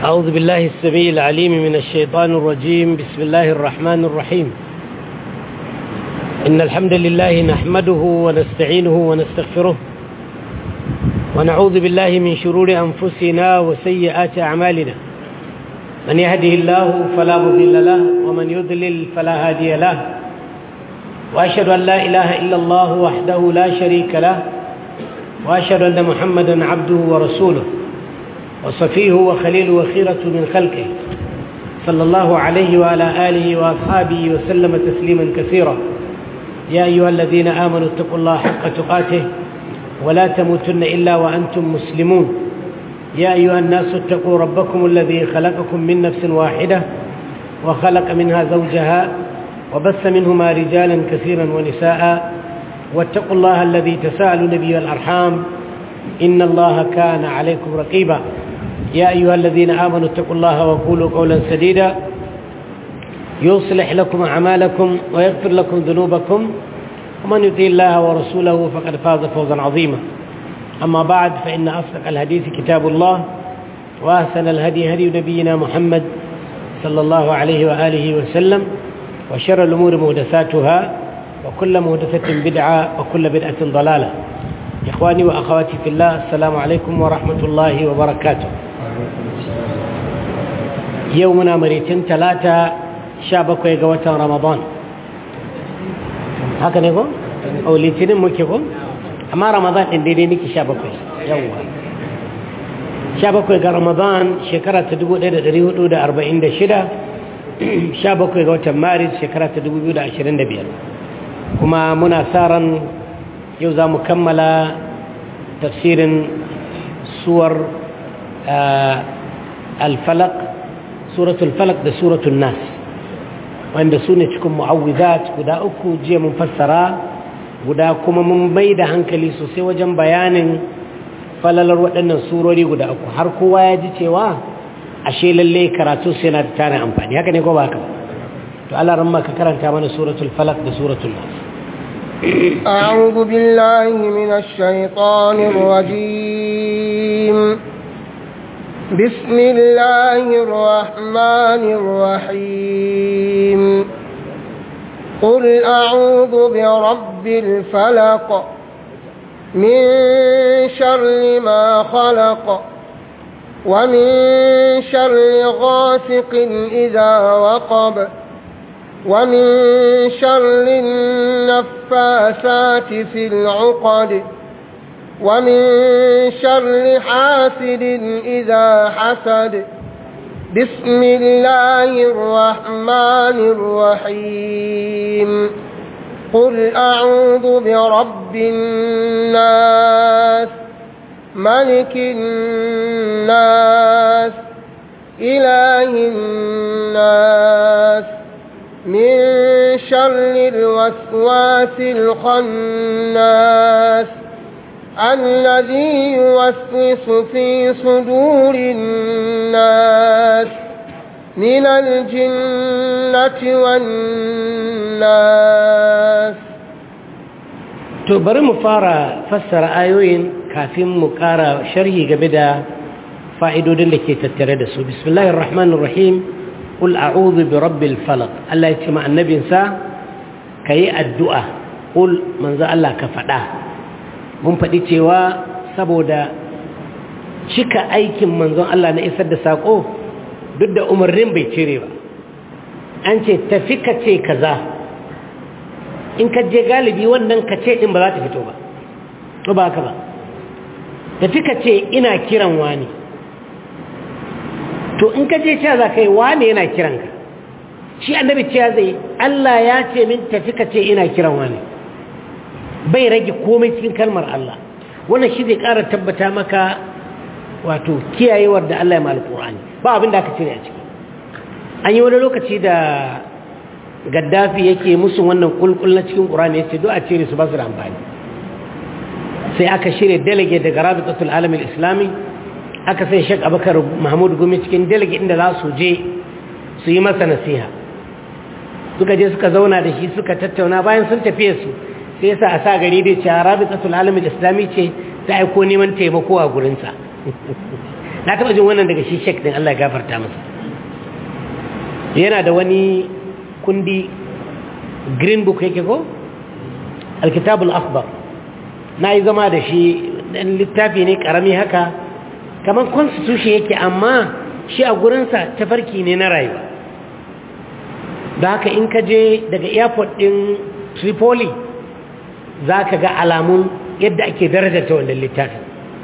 أعوذ بالله السميع العليم من الشيطان الرجيم بسم الله الرحمن الرحيم إن الحمد لله نحمده ونستعينه ونستغفره ونعوذ بالله من شرور أنفسنا وسيئات أعمالنا من يهده الله فلا مضل له ومن يضلل فلا هادي له وأشهد أن لا إله إلا الله وحده لا شريك له وأشهد أن محمدا عبده ورسوله وصفيه وخليل وخيرة من خلقه صلى الله عليه وعلى آله وأصحابه وسلم تسليما كثيرا يا أيها الذين آمنوا اتقوا الله حق تقاته ولا تموتن إلا وأنتم مسلمون يا أيها الناس اتقوا ربكم الذي خلقكم من نفس واحدة وخلق منها زوجها وبث منهما رجالا كثيرا ونساء واتقوا الله الذي تساءلوا نبي الأرحام إن الله كان عليكم رقيبا يا أيها الذين آمنوا اتقوا الله وقولوا قولا سديدا يصلح لكم أعمالكم ويغفر لكم ذنوبكم ومن يطيع الله ورسوله فقد فاز فوزا عظيما أما بعد فإن أصدق الحديث كتاب الله وأحسن الهدي هدي نبينا محمد صلى الله عليه وآله وسلم وشر الأمور مهدساتها وكل مهدسة بدعة وكل بدعة ضلالة إخواني وأخواتي في الله السلام عليكم ورحمة الله وبركاته يومنا مريتين ثلاثة شابك ويقوة رمضان هكذا يقول أو لتنين مكيكم أما رمضان إن ديني نكي شابك يوم شابك ويقى رمضان شكرا تدقوا لدى دريهود دا أربعين دا شدا شابك ويقوة مارس شكرا تدقوا دا عشرين دا بيار كما مناسارا yau za mu kammala tafsirin suwar alfalak suratul falak da suratul nas wanda su ne cikin mu'awwizat guda uku jiya mun fassara guda kuma mun bai da hankali sosai wajen bayanin falalar waɗannan surori guda uku har kowa ya ji cewa ashe lalle karatu sai na da tarin amfani haka ne ko ba haka to Allah ran ka karanta mana suratul falak da suratul nas أعوذ بالله من الشيطان الرجيم بسم الله الرحمن الرحيم قل أعوذ برب الفلق من شر ما خلق ومن شر غاسق إذا وقب ومن شر النفاثات في العقد ومن شر حاسد إذا حسد بسم الله الرحمن الرحيم قل أعوذ برب الناس ملك الناس إله الناس من شر الوسواس الخناس الذي يوسوس في صدور الناس من الجنة والناس to bari mu fara fassara ayoyin kafin mu ƙara sharhi game da fa'idodin da ke tattare da su bismillahir rahmanir rahim قل أعوذ برب الفلق الله يتمع النبي سا كي الدعاء قل من ذا الله كفدا mun faɗi cewa saboda cika aikin manzon Allah na isar da saƙo duk da umarnin bai cire ba an ce tafi ka ce kaza in ka je galibi wannan ka ce ɗin ba za ta fito ba to ba haka ba tafi ka ce ina kiran wani to in ka je cewa za ka yi wane yana kiranka shi annabi cewa zai Allah ya ce min tafi ka ce ina kiran wane bai rage komai cikin kalmar Allah wannan shi zai ƙara tabbata maka wato kiyayewar da Allah ya mal Qur'ani ba abin da aka cire a ciki an yi wani lokaci da Gaddafi yake musu wannan kulkul na cikin Qur'ani yace do a cire su ba su da amfani sai aka shirye delegate daga Rabitatul Alam Islami aka sai shek abakar mahmud gumi cikin delegate inda za su je su yi masa nasiha suka je suka zauna da shi suka tattauna bayan sun tafiye su sai yasa a sa gari da ce rabitatul alamin islami ce ta aiko neman taimako a gurinsa na taɓa jin wannan daga shi shek din Allah ya gafarta masa yana da wani kundi green book yake ko alkitabul akhbar na yi zama da shi dan littafi ne karami haka kamar constitution yake amma shi a gurinsa tafarki ne na rayuwa da haka in ka je daga airport din tripoli za ka ga alamun yadda ake darajarta wannan littafin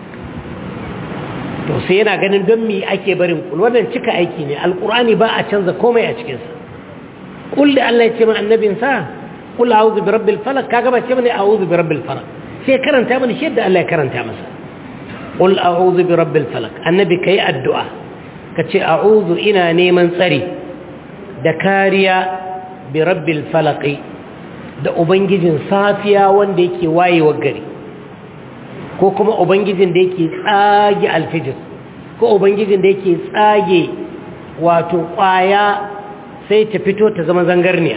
to sai yana ganin don mi ake barin kul wannan cika aiki ne alkur'ani ba a canza komai a cikinsa kul da Allah ya ce ma annabinsa kul a'udhu bi rabbil falaq kaga ba ce mane a'udhu bi rabbil falaq sai karanta mana shi yadda Allah ya karanta masa kul a'udhu bi rabbil falaq annabi kai addu'a kace a'udhu ina neman tsari da kariya bi rabbil falaq da ubangijin safiya wanda yake wayewar gari ko kuma ubangijin da yake tsage alfijir ko ubangijin da yake tsage wato kwaya sai ta fito ta zama zangarniya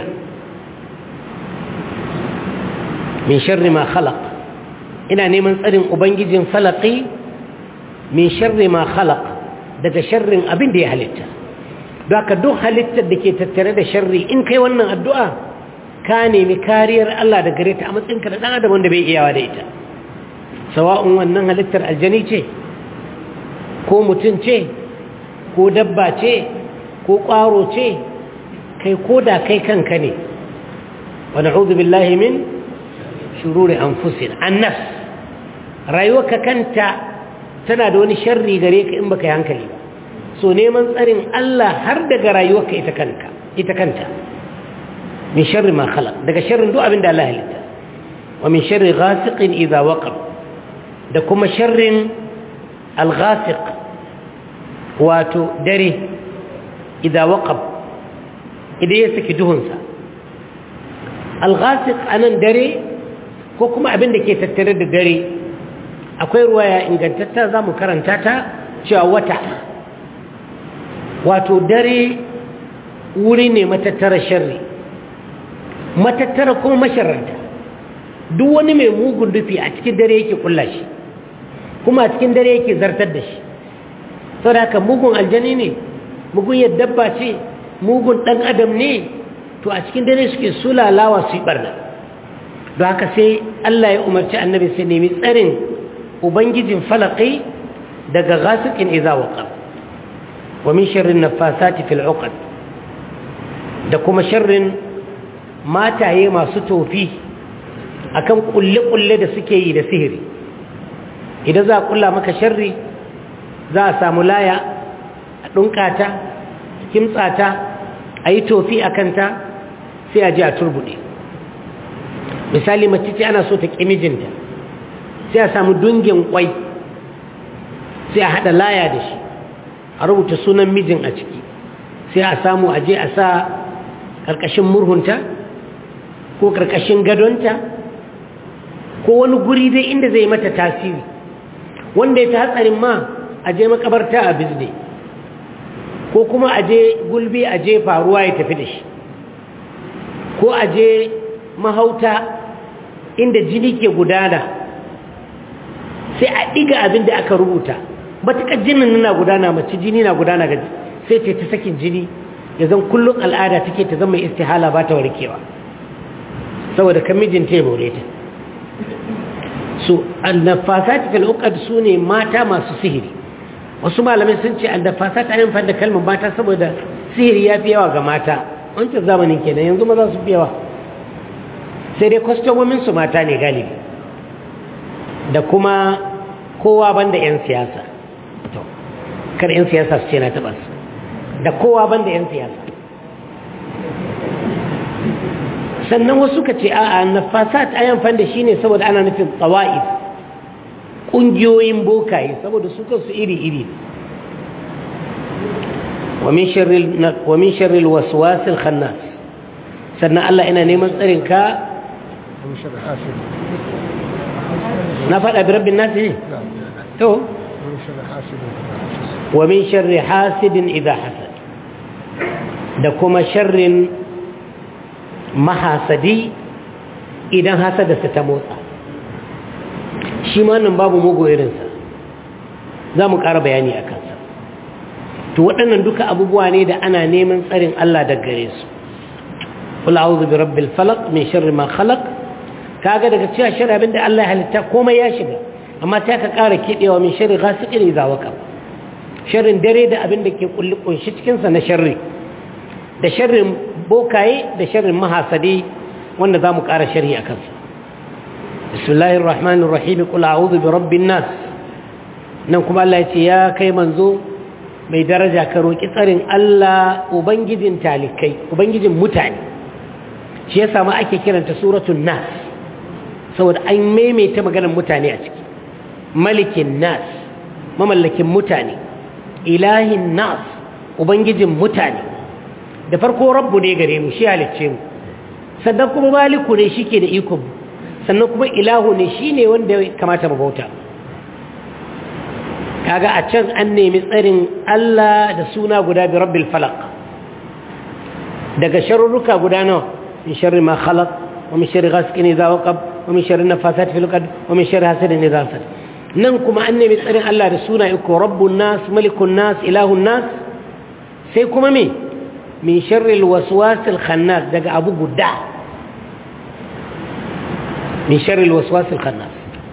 min sharri ma khalaq ina neman tsarin ubangijin falaki min sharri ma khalaq daga sharrin abin da ya halitta don haka duk halittar da ke tattare da sharri in kai wannan addu'a ka nemi kariyar Allah da gare ta a matsayinka da ɗan adam wanda bai iyawa da ita sawa'un wannan halittar aljani ce ko mutum ce ko dabba ce ko ƙwaro ce kai ko da kai kanka ne wa na'udhu billahi min shururi anfusina annas rayuwarka kanta tana da wani sharri gare ka in baka yi hankali ba so neman tsarin Allah har daga rayuwarka ita kanka ita kanta min sharri ma khalaq daga sharrin duk abin da Allah halitta wa min sharri ghasiqin idza waqab da kuma sharrin al-ghasiq wato dare idza waqab idan ya saki duhunsa al-ghasiq anan dare ko kuma abin da ke tattare da dare akwai ruwaya ingantatta za mu karanta ta cewa wata wato dare wuri ne matattara sharri matattara kuma masharanta duk wani mai mugun dufi a cikin dare yake kulla shi kuma a cikin dare yake zartar da shi sau da haka mugun aljani ne mugun yadda dabba ce mugun ɗan adam ne to a cikin dare suke sulalawa su yi ɓarna don haka sai Allah ya umarci annabi sai nemi tsarin ubangijin falaki daga gasikin iza waqa wa min sharrin nafasati fil uqad da kuma sharrin mataye masu tofi akan kulle-kulle da suke yi da sihiri idan za a kulla maka sharri za a samu laya a ɗunkata kimtsata a yi tofi a kanta sai a ji a turbuɗe misali mace ce ana so ta ƙi mijinta sai a samu dungin kwai sai a haɗa laya da shi a rubuta sunan mijin a ciki sai a samu aje a sa ƙarƙashin murhunta ko ƙarƙashin gadonta ko wani guri dai inda zai mata tasiri wanda ya ta hatsarin ma a je makabarta a bizne ko kuma a je gulbi a je faruwa ya tafi da shi ko a je mahauta inda jini ke gudana sai a ɗiga abin da aka rubuta matuƙar jinin na gudana mace jini na gudana ga sai ce ta sakin jini ya zan kullum al'ada take ta zama istihala ba ta warkewa saboda kan mijinta ya more ta su annafasat fil uqad sune mata masu sihiri wasu malamai sun ce annafasat ayin fa da kalmar mata saboda sihiri ya fi yawa ga mata wancan zamanin kenan yanzu maza su fi yawa sai dai kwastomomin su mata ne galibi da kuma kowa banda 'yan siyasa to kar 'yan siyasa su ce na taɓa su da kowa banda 'yan siyasa sannan wasu ka ce a'a nafasat ayan fanda shine saboda ana nufin tsawa'if ƙungiyoyin bokaye saboda su kansu iri-iri wa min sharril waswasil khannas sannan Allah ina neman tsarin ka na faɗa bi rabbin nasi ne to wa min sharri hasidin idha hasad da kuma sharrin mahasadi idan hasadarsa ta motsa shi ma nan babu mugu irinsa za mu ƙara bayani a kansa to waɗannan duka abubuwa ne da ana neman tsarin Allah daga gare su kula auzu bi rabbil falaq min sharri ma khalaq kaga daga cewa sharri abinda Allah ya halitta komai ya shiga amma ta ka ƙara kiɗewa min sharri ghasiqin idza waqa sharrin dare da abinda ke kulli kunshi cikin sa na sharri da sharrin bokaye da sharrin mahasadi wanda zamu ƙara sharri akan sa bismillahir rahmanir rahim qul a'udhu bi rabbin nas nan kuma Allah ya ce ya kai manzo mai daraja ka roki tsarin Allah ubangijin talikai ubangijin mutane shi yasa ma ake kiranta suratul nas saboda an maimaita maganar mutane a ciki malikin nas mamallakin mutane ilahin nas ubangijin mutane da farko rabbu ne gare mu shi halicce mu sannan kuma maliku ne shi ke da ikon mu sannan kuma ilahu ne shi ne wanda ya kamata mu bauta kaga a can an nemi tsarin Allah da suna guda bi rabbil falaq daga sharurruka guda nawa min sharri ma khalaq wa min sharri ghasiqin idha waqab wa min sharri nafasat fil qad wa min sharri hasidin idha hasad nan kuma an nemi tsarin Allah da suna iko rabbun nas malikun nas ilahun nas sai kuma me min sharri alwaswas alkhannas daga abu guda min sharri alwaswas alkhannas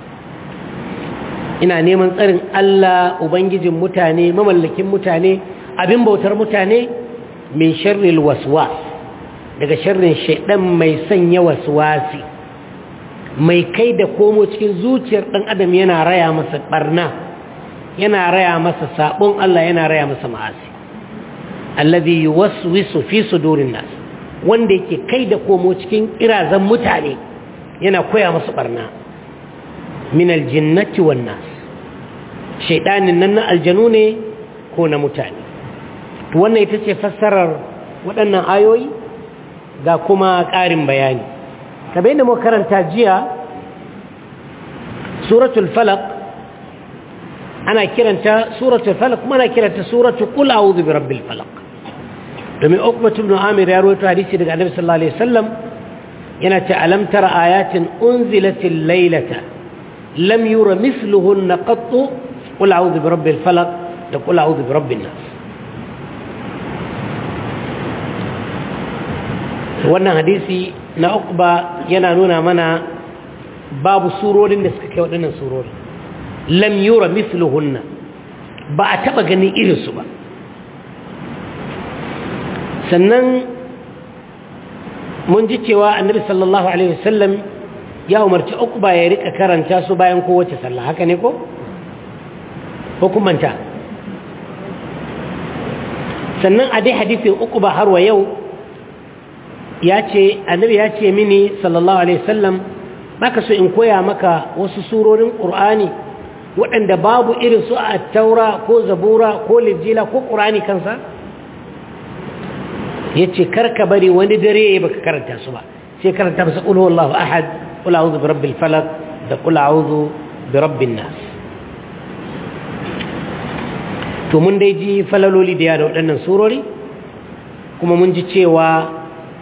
ina neman tsarin Allah ubangijin mutane mamallakin mutane abin bautar mutane min sharri alwaswas daga sharrin shaidan mai sanya waswasi mai kai da komo cikin zuciyar ɗan adam yana raya masa ɓarna yana raya masa saɓon Allah yana raya masa ma'asi alladhi yuwaswisu fi sudurin nas wanda yake kai da komo cikin kirazan mutane yana koya masa ɓarna min aljinnati wan nas shaidanin nan na aljanu ne ko na mutane to wannan ita ce fassarar waɗannan ayoyi ga kuma ƙarin bayani kamar yadda muka karanta jiya suratul falaq ana kiranta suratul falaq kuma ana kiranta suratul qul a'udhu birabbil falaq domin ukbat ibn amir ya rawaito hadisi daga annabi sallallahu alaihi wasallam yana ce alam tara ayatin unzilatil laylata lam yura mithluhunna qattu qul a'udhu birabbil falaq da qul a'udhu birabbin nas wannan hadisi na ukba yana nuna mana babu surorin da suka kai waɗannan surorin lam yura mithluhunna ba a taɓa ganin irinsu ba sannan mun ji cewa annabi sallallahu alaihi wasallam ya umarci ukba ya rika karanta su bayan kowace sallah haka ne ko hukumanta sannan a dai hadisin ukba har wa yau ya ce annabi ya ce mini sallallahu alaihi wasallam baka so in koya maka wasu surorin qur'ani waɗanda babu irin su a taura ko zabura ko lijila ko qur'ani kansa yace karka bari wani dare baka karanta su ba sai karanta masa qul huwallahu ahad qul a'udhu birabbil falaq da qul a'udhu birabbin nas to mun dai ji falaloli da da waɗannan surori kuma mun ji cewa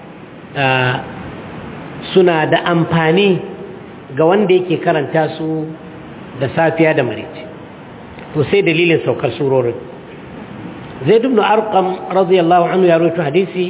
suna da amfani ga wanda yake karanta su da safiya da marici to sai dalilin saukar surorin zaid ibn arqam radiyallahu anhu ya rawaito hadisi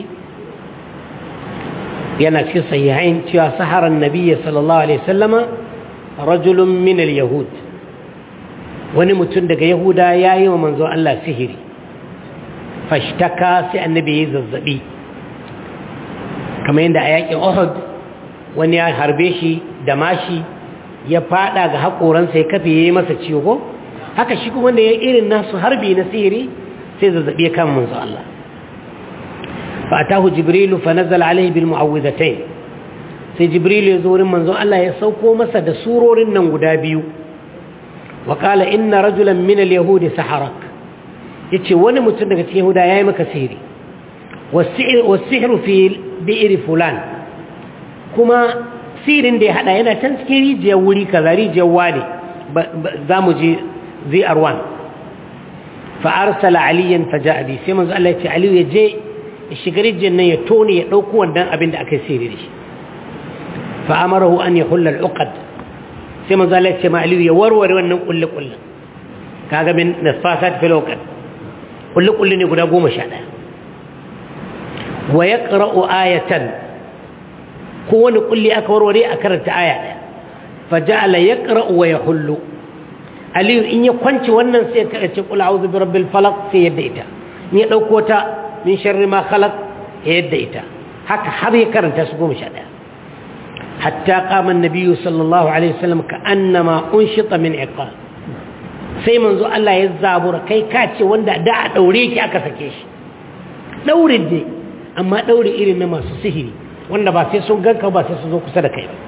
yana cikin sahihain cewa saharan nabiyyi sallallahu alaihi wasallama rajulun min al-yahud wani mutum daga yahuda yayi wa manzo Allah sihiri fashtaka sai annabi ya zazzabi kamar yadda a yakin Uhud wani ya harbe shi da mashi ya fada ga haƙoransa ya kafe ya yi masa ciwo haka shi kuma wanda ya irin nasu harbi na sihiri sai zazzabi ya kama manzo Allah fa atahu jibrilu fa nazala alaihi bil mu'awwidhatayn sai jibrilu ya zo wurin manzo Allah ya sauko masa da surorin nan guda biyu wa qala inna rajulan min al yahudi saharak yace wani mutum daga cikin yahuda yayi maka sihiri was-sihru fi bi'ri fulan kuma sirin da ya hada yana can cikin rijiyar wuri kaza rijiyar wani za mu je zr1 fa'arsala aliyan faja abi sai manzo Allah ya ce aliyu ya je ya shiga rijiyar nan ya tone ya ɗauko wannan abin da aka yi siri da shi fa'amarahu an ya hulla al'uqad sai manzo Allah ya ce ma aliyu ya warware wannan kulle kulle kaga min nasfasat fil uqad kulli-kulli ne guda goma sha ɗaya wa ya ƙara'u ayatan kowane kulli aka warware a karanta aya ɗaya faja'ala ya ƙara'u wa ya hullu aliyu in ya kwanci wannan sai ka ce kula auzu bi rabbil falaq sai yadda ita in ya ɗauko ta min sharri ma khalaq ya yadda ita haka har ya karanta su goma sha ɗaya hatta qama an-nabiyyu sallallahu alaihi wasallam ka annama unshita min iqal sai manzo Allah ya zabura kai ka ce wanda da a daure ki aka sake shi daurin ne amma daure irin na masu sihiri wanda ba sai sun ganka ba sai su zo kusa da kai ba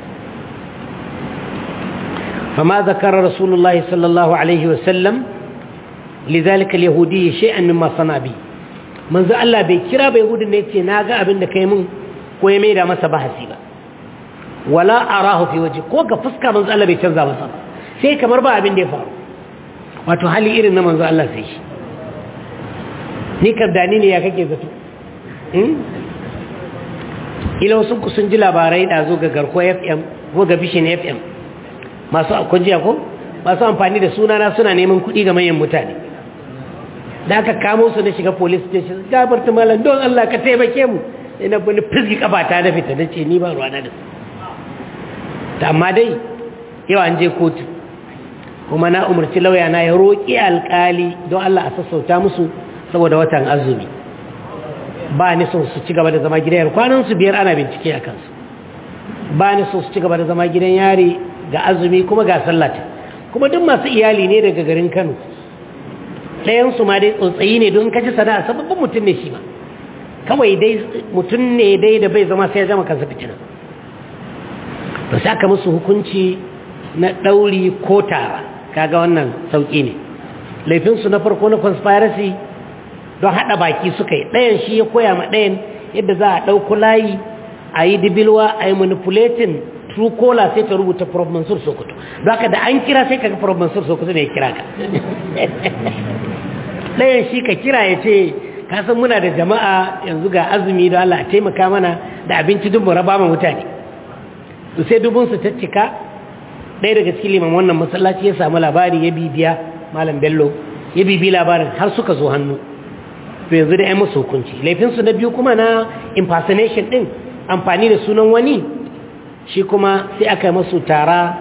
فما ذكر رسول الله صلى الله عليه وسلم لذلك اليهودي شيئا مما صنع به من ذا الله bai kira bai yahudin ne yace naga abin da kai mun ko ya maida masa bahasi ba wala arahu fi waje ko ga fuska manzo Allah bai canza masa ba sai kamar ba abin da ya faru wato hali irin na manzo Allah sai shi ni kardani ne ya kake zato ila wasu ku sun ji labarai da zo ga garko FM ko ga bishin FM masu kunjiya ko masu amfani da sunana suna neman kuɗi ga manyan mutane da aka kamo su na shiga police station gabarta malam don Allah ka taimake mu ina wani fizgi kafata da fita da ce ni ba ruwana da su ta amma dai yau an je kotu kuma na umarci lauya na ya roƙi alƙali don Allah a sassauta musu saboda watan azumi ba ni son su ci gaba da zama gidan yari kwanan su biyar ana bincike a kansu ba ni son su ci gaba da zama gidan yari ga azumi kuma ga sallata kuma duk masu iyali ne daga garin Kano ɗayansu ma dai tsotsayi ne don kaji sana'a sababbin mutum ne shi ma kawai dai mutum ne dai da bai zama sai ya zama kansa fitina to sai aka musu hukunci na ɗauri ko tara kaga wannan sauƙi ne laifinsu na farko na conspiracy don haɗa baki suka yi ɗayan shi ya koya ma ɗayan yadda za a ɗauku layi a yi dibilwa a yi manipulating true caller sai ta rubuta prof mansur sokoto don haka da an kira sai kaga prof mansur sokoto ne ya kira ka ɗayan shi ka kira ya ce kasan muna da jama'a yanzu ga azumi da Allah a taimaka mana da abinci duk mu raba ma mutane to sai dubunsu ta cika ɗaya daga cikin liman wannan masallaci ya samu labari ya bibiya malam bello ya bibi labarin har suka zo hannu to yanzu da ya musu hukunci laifinsu na biyu kuma na impersonation ɗin amfani da sunan wani shi kuma sai aka yi masu tara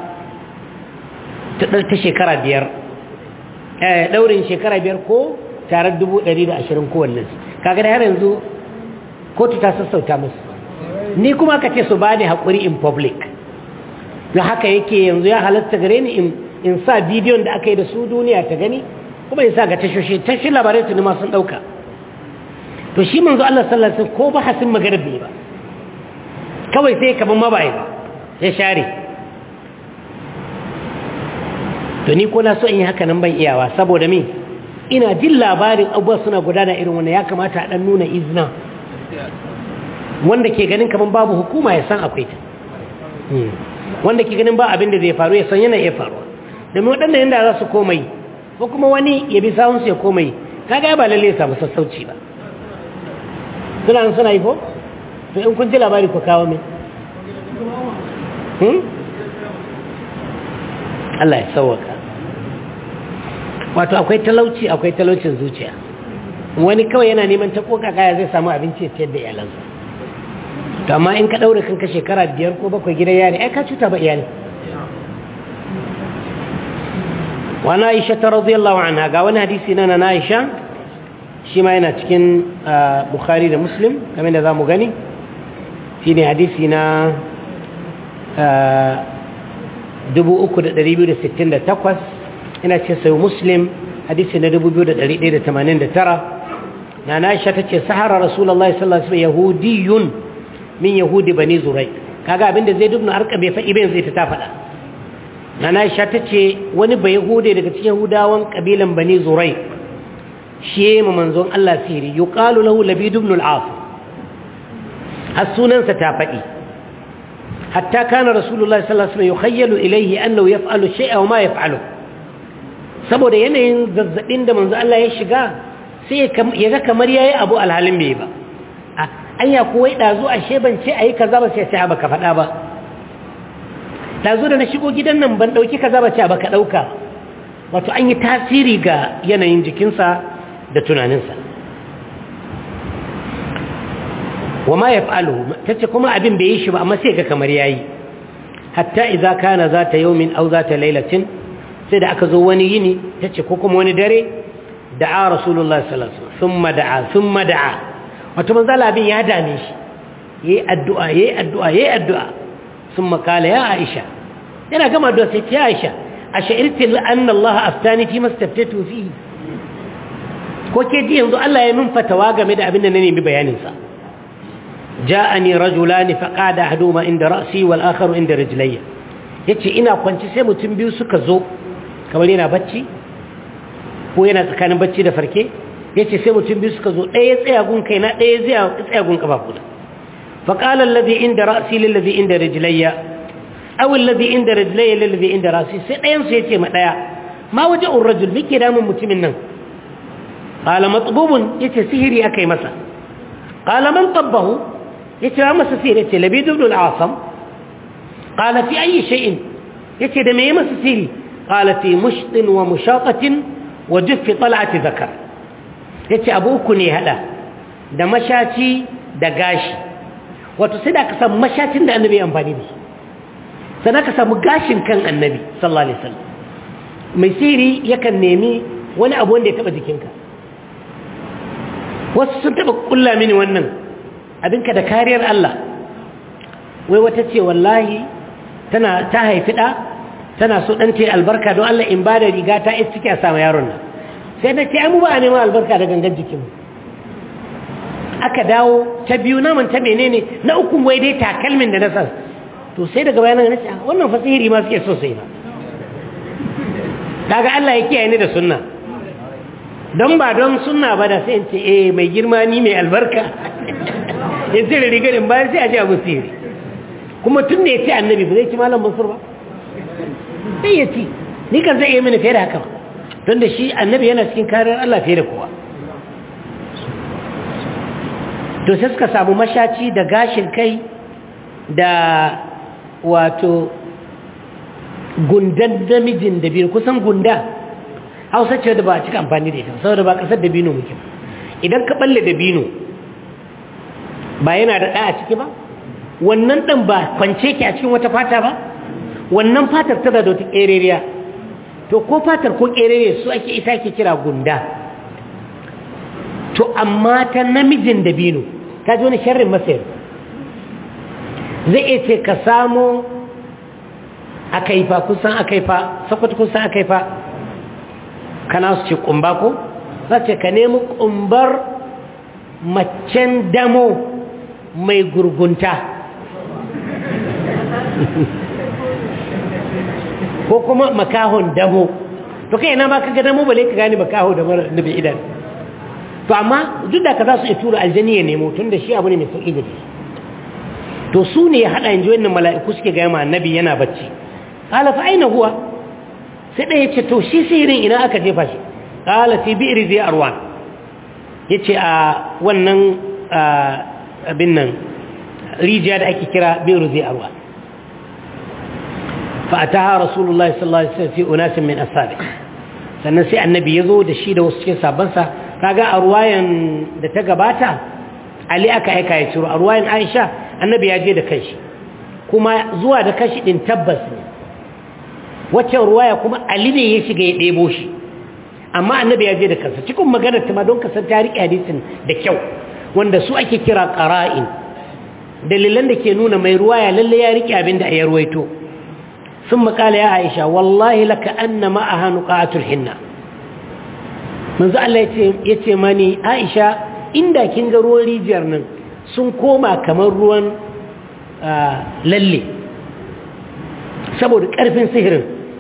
ta shekara biyar ɗaurin shekara biyar ko tarar dubu ɗari da ashirin kowanne kaga da har yanzu kotu ta sassauta musu ni kuma ka ce su ba ni haƙuri in public da haka yake yanzu ya halatta gare ni in sa bidiyon da aka yi da su duniya ta gani kuma in sa ga tashoshi tashi labarai tuni ma sun ɗauka to shi manzo Allah sallallahu alaihi ko ba hasin magana bai ba kawai sai kaman ma bai ba ya share to ni ko na so in yi haka nan ban iyawa saboda me ina jin labarin abubuwa suna gudana irin wannan ya kamata a dan nuna izina wanda ke ganin kaman babu hukuma ya san akwai ta wanda ke ganin ba abin da zai faru ya san yana iya faruwa domin waɗanda yadda za su komai ko kuma wani ya bi sawunsu ya komai kaga ba lalle ya samu sassauci ba suna suna yi ko to in kun ji labari ku kawo min Allah ya sauwaka wato akwai talauci akwai talaucin zuciya wani kawai yana neman ta koka kaya zai samu abinci ya ciyar da iyalansa to amma in ka daure kanka shekara biyar ko bakwai gidan yari ai ka cuta ba iyali wa na aisha ta radiyallahu anha ga wani hadisi na na aisha shi ma yana cikin bukhari da muslim kamar da za mu gani shi ne hadisi na 3268 ina ce sai muslim hadisi na 2189 na na aisha ta ce sahara rasulallah sallallahu alaihi yahudiyun min yahudi bani zurai kaga abinda zai dubna arka bai faɗi bayan zai ta faɗa na na aisha ta ce wani bai yahude daga cikin yahudawan kabilan bani zurai shi ma manzon Allah siri yuqalu lahu labid ibn al-as har sunansa ta faɗi hatta kana rasulullahi sallallahu alaihi wasallam yukhayyalu ilayhi annahu yaf'alu shay'a wa ma yaf'alu saboda yanayin zazzabin da manzon Allah ya shiga sai ya ga kamar yayi abu alhalin bai ba anya ko wai dazu ashe ban ce ayi kaza ba sai sai baka faɗa ba dazu da na shigo gidan nan ban dauki kaza ba ce baka dauka wato an yi tasiri ga yanayin jikinsa da tunaninsa wa ma yaf'aluhu tace kuma abin bai yi shi ba amma sai ga kamar yayi hatta idza kana zata yawmin aw zata laylatin sai da aka zo wani yini tace ko kuma wani dare da'a rasulullahi sallallahu alaihi wasallam thumma da'a thumma da'a wato manzo abin ya dame shi yayi addu'a yayi addu'a yayi addu'a thumma qala ya aisha yana gama addu'a sai ya aisha ash'irti anna allah aftani fi mastaftatu fihi ko ke ji yanzu Allah ya min fatawa game da abin da na nemi bayanin sa ja'ani rajulani faqada ahaduhuma inda ra'si wal akharu inda rijlayya yace ina kwanci sai mutum biyu suka zo kamar yana bacci ko yana tsakanin bacci da farke yace sai mutum biyu suka zo ɗaya tsaya gun kaina ɗaya tsaya gun kafafuna faqala alladhi inda ra'si lil ladhi inda rijlayya aw alladhi inda rijlayya lil ladhi inda ra'si sai ɗayan su yace ma ɗaya ma waja'ur rajul mike damun mutumin nan qala matbubun yace sihiri akai masa qala man tabbahu yace wa masa sihiri yace labid ibn al-asam qala fi ayi shay'in yace da me masa sihiri qala fi mushtin wa mushaqatin wa juffi tal'ati zakar yace abu uku ne hada da mashaci da gashi wato sai da ka samu mashacin da annabi amfani da shi sannan ka samu gashin kan annabi sallallahu alaihi wasallam mai sihiri yakan nemi wani abu wanda ya taba jikinka wasu sun taba kulla mini wannan abinka da kariyar Allah wai wata ce wallahi tana ta haifi ɗa tana so ɗan ce albarka don Allah in ba da riga ta yi ciki a sama yaron nan sai na ce an ba a neman albarka da gangan jikinmu aka dawo ta biyu naman ta menene na uku wai dai takalmin da na sa to sai daga bayanan na ce wannan fasihiri ma suke so sai ba kaga Allah ya kiyaye ni da sunna don ba don sunna ba da sai in ce eh mai girma ni mai albarka in sai da rigar in bayan sai a ce abu sihiri kuma tun da ya ce annabi ba zai ci malam mansur ba sai ya ci ni kan zai iya mini fiye da haka ba don da shi annabi yana cikin kariyar Allah fiye da kowa to sai suka samu mashaci da gashin kai da wato gundan namijin da biyu kusan gunda hausa ce da ba a cika amfani da ita saboda ba kasar da bino muke idan ka balle da bino ba yana da ɗa a ciki ba wannan ɗan ba kwance ke a cikin wata fata ba wannan fatar tana da wata ƙereriya to ko fatar ko ƙereriya su ake ita ke kira gunda to amma ta namijin dabino ta ji wani sharrin masayar zai iya ce ka samo akaifa kusan akaifa sakwata kusan akaifa kana su ce kumba ko za ce ka nemi kumbar macen damo mai gurgunta ko kuma makahon damo to kai ina ma ka ga damo bale ka gane makaho da mara nabi idan to amma duk da ka za su iya tura aljani ya nemo tun da shi abu ne mai sauƙi da shi to su ne ya haɗa yanzu wannan mala'iku suke gaya ma annabi yana bacci ƙala fa aina huwa sai ɗaya ce to shi sihirin ina aka jefa shi ƙala fi bi'ri zai arwan ya ce a wannan abin nan rijiya da ake kira bi'ri zai arwan فأتاها رسول الله صلى الله عليه وسلم في أناس من أصحابه sannan sai annabi ya zo da shi da wasu cikin sabansa kaga a ruwayan da ta gabata ali aka aika ya ciro a ruwayan aisha annabi ya je da kanshi kuma zuwa da kanshi din tabbas ne waccan ruwaya kuma ali ne ya shiga ya ɗebo shi amma annabi ya je da kansa cikin maganar ta ma don kasar ta riƙe hadisin da kyau wanda su ake kira ƙara'in dalilan da ke nuna mai ruwaya lalle ya riƙe abin da ya ruwaito ثم قال يا عائشة والله لك أن معها نقاعة الحنة منذ الله يتماني عائشة إندا كنغ روان ريجرنا سنكوما كمان روان للي سبب كرفين سهر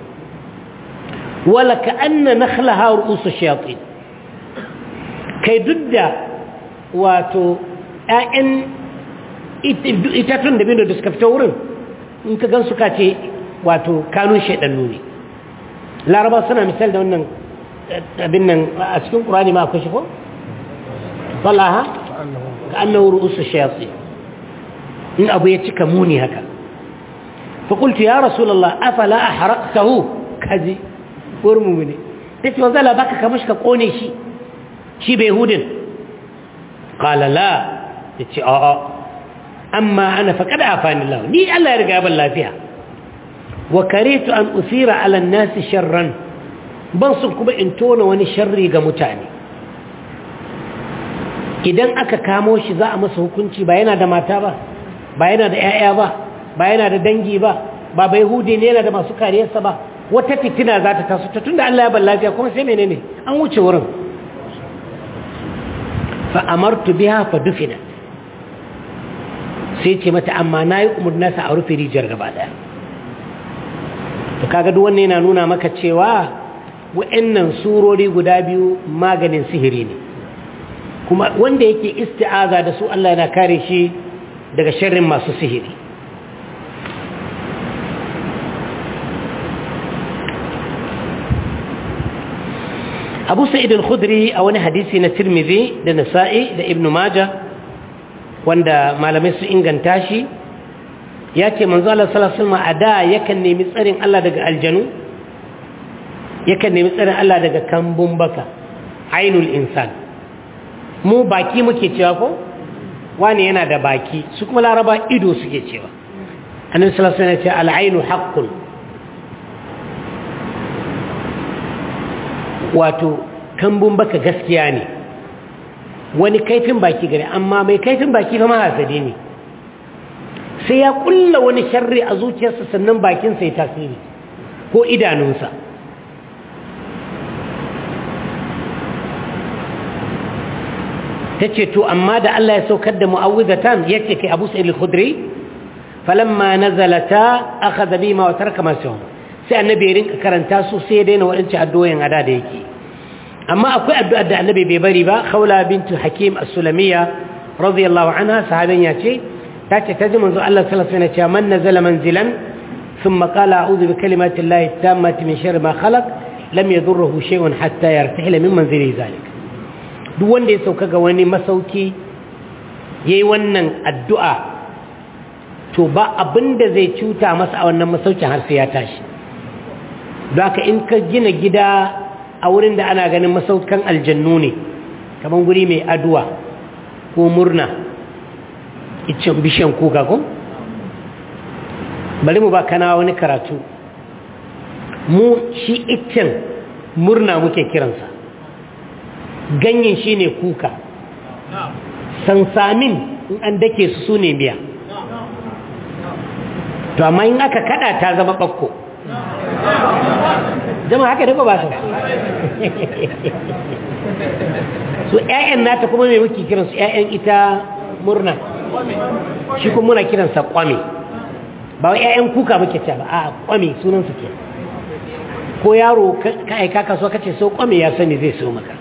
ولك أن نخلها رؤوس الشياطين كي ضد واتو أن itatun da bindo da suka fita wurin in ka gan suka ce wato kanun shaidannu ne laraba suna misal da wannan abin nan a cikin ƙurani ma akwai shi ko? salaha ka annahu ru'usu shayatsi in abu ya cika muni haka fa qultu ya rasulullah afala ahraqtahu kaji urmu ne tace wanzu la baka kamar ka kone shi shi bai hudin qala la yace a a amma ana faqad afani Allah ni Allah ya riga ban lafiya wa karitu an usira ala an-nas sharran ban sun kuma in tona wani sharri ga mutane idan aka kamo shi za a masa hukunci ba yana da mata ba ba yana da 'ya'ya ba ba yana da dangi ba ba bai hude ne yana da masu kariyarsa ba wata fitina za ta taso ta tun da Allah ya ban lafiya kuma sai menene an wuce wurin fa amartu biha fa dufina sai ce mata amma nayi umurna sa a rufe rijiyar gaba daya to kaga duk wannan yana nuna maka cewa wa'annan surori guda biyu maganin sihiri ne kuma wanda yake isti'aza da su Allah yana kare shi daga sharrin masu sihiri abu sa'id al-khudri a wani hadisi na tirmidhi da nasa'i da ibn majah wanda malamai su inganta shi ya ce manzo Allah sallallahu alaihi wasallam a da yakan nemi tsarin Allah daga aljanu yakan nemi tsarin Allah daga kambun baka ainul insan mu baki muke cewa ko wani yana da baki su kuma laraba ido suke cewa annabi sallallahu alaihi wasallam ya ce al-ainu haqqun wato kambun baka gaskiya ne wani kaifin baki gare amma mai kaifin baki fa mahasadi ne sai ya kulla wani sharri a zuciyarsa sannan bakinsa ya tasiri ko idanunsa ta ce to amma da Allah ya saukar da mu'awwidatan yace kai Abu Sa'id al-Khudri falamma nazalata akhadha bima wa taraka ma sai annabi ya rinka karanta su sai ya daina waɗancan addu'o'in ada da yake amma akwai addu'ar da annabi bai bari ba khawla bintu hakim as-sulamiyya radiyallahu anha sahabin ya ce ta ce ta ji manzo Allah sallallahu alaihi wasallam ya ce man nazala manzilan thumma qala a'udhu bi kalimati llahi tammati min sharri ma khalaq lam yadurruhu shay'un hatta yartahila min manzili zalik duk wanda ya sauka ga wani masauki yayi wannan addu'a to ba abinda zai cuta masa a wannan masaukin har sai ya tashi don haka in ka gina gida a wurin da ana ganin masaukan aljannu ne kamar guri mai aduwa ko murna icin bishiyan kuka ko bari mu ba kana wani karatu mu shi iccen murna muke kiransa ganyen shi ne kuka sansamin in an dake su su ne biya to amma in aka kada ta zama ɓakko zama haka da ba su su ƴaƴan nata kuma mai muke kiransu ƴaƴan ita murna shi kuma muna kiransa kwame ba wa ƴaƴan kuka muke ce ba a kwame sunansu ke ko yaro ka aika kasuwa kace so kwame ya sani zai so maka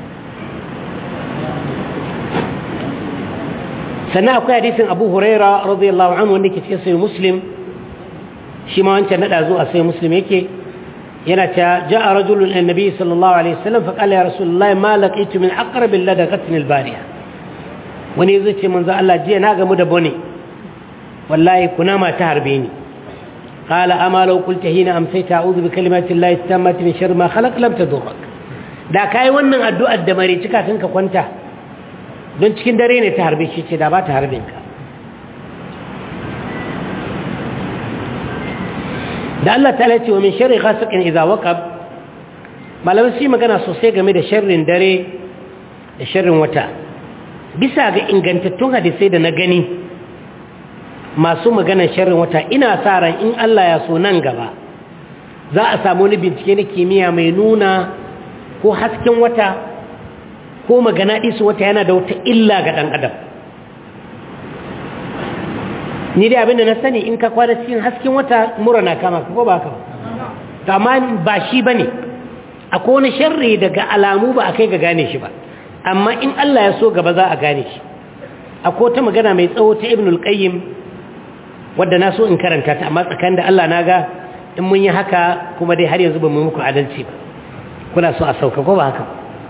sannan akwai hadisin abu huraira radiyallahu anhu wanda ke cikin sai muslim shi ma wancan nada zuwa sai muslim yake yana ta ja'a rajulun annabi sallallahu alaihi wasallam fa qala ya rasulullahi ma laqitu min aqrab ladaqatni albariya wani zai ce manzo Allah jiya na gamu da bone wallahi kuna ma ta harbe ni qala ama law qulta hina amsayta a'udhu bi kalimati llahi tammati min sharri ma khalaq lam tadurrak da kai wannan addu'ar da mare cika ka kwanta don cikin dare ne ta harbe shi ce da ba ta harbin ka da Allah ta ce wa min sharri ghasiqin idza waqab malamai su magana sosai game da sharrin dare da sharrin wata bisa ga ingantattun hadisai da na gani masu maganar sharrin wata ina sa ran in Allah ya so nan gaba za a samu wani bincike na kimiyya mai nuna ko hasken wata ko magana isu wata yana da wata illa ga ɗan adam ni dai abinda na sani in ka kwana cikin hasken wata mura na kama ka ko ba ka ba amma ba shi ba ne akwai wani sharri daga alamu ba a kai ga gane shi ba amma in Allah ya so gaba za a gane shi akwai wata magana mai tsawo ta ibn al-qayyim wadda na so in karanta ta amma tsakanin da Allah na ga in mun yi haka kuma dai har yanzu ba mu muku adalci ba kuna so a sauka ko ba haka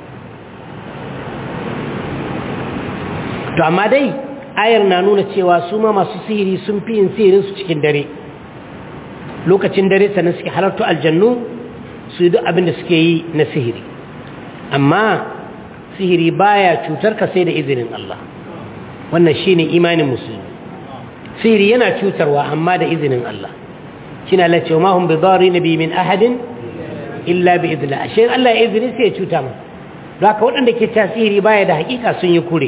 to amma dai ayar na nuna cewa su ma masu sihiri sun fi yin sihirinsu cikin dare lokacin dare sannan suke halartu aljannu su yi duk abin da suke yi na sihiri amma sihiri baya cutar ka sai da izinin Allah wannan shine imanin musulmi sihiri yana cutarwa amma da izinin Allah shine Allah ce ma hum bidarin bi min ahadin illa bi idla ashe Allah ya izini sai ya cuta mu don haka waɗanda ke ta sihiri baya da hakika sun yi kure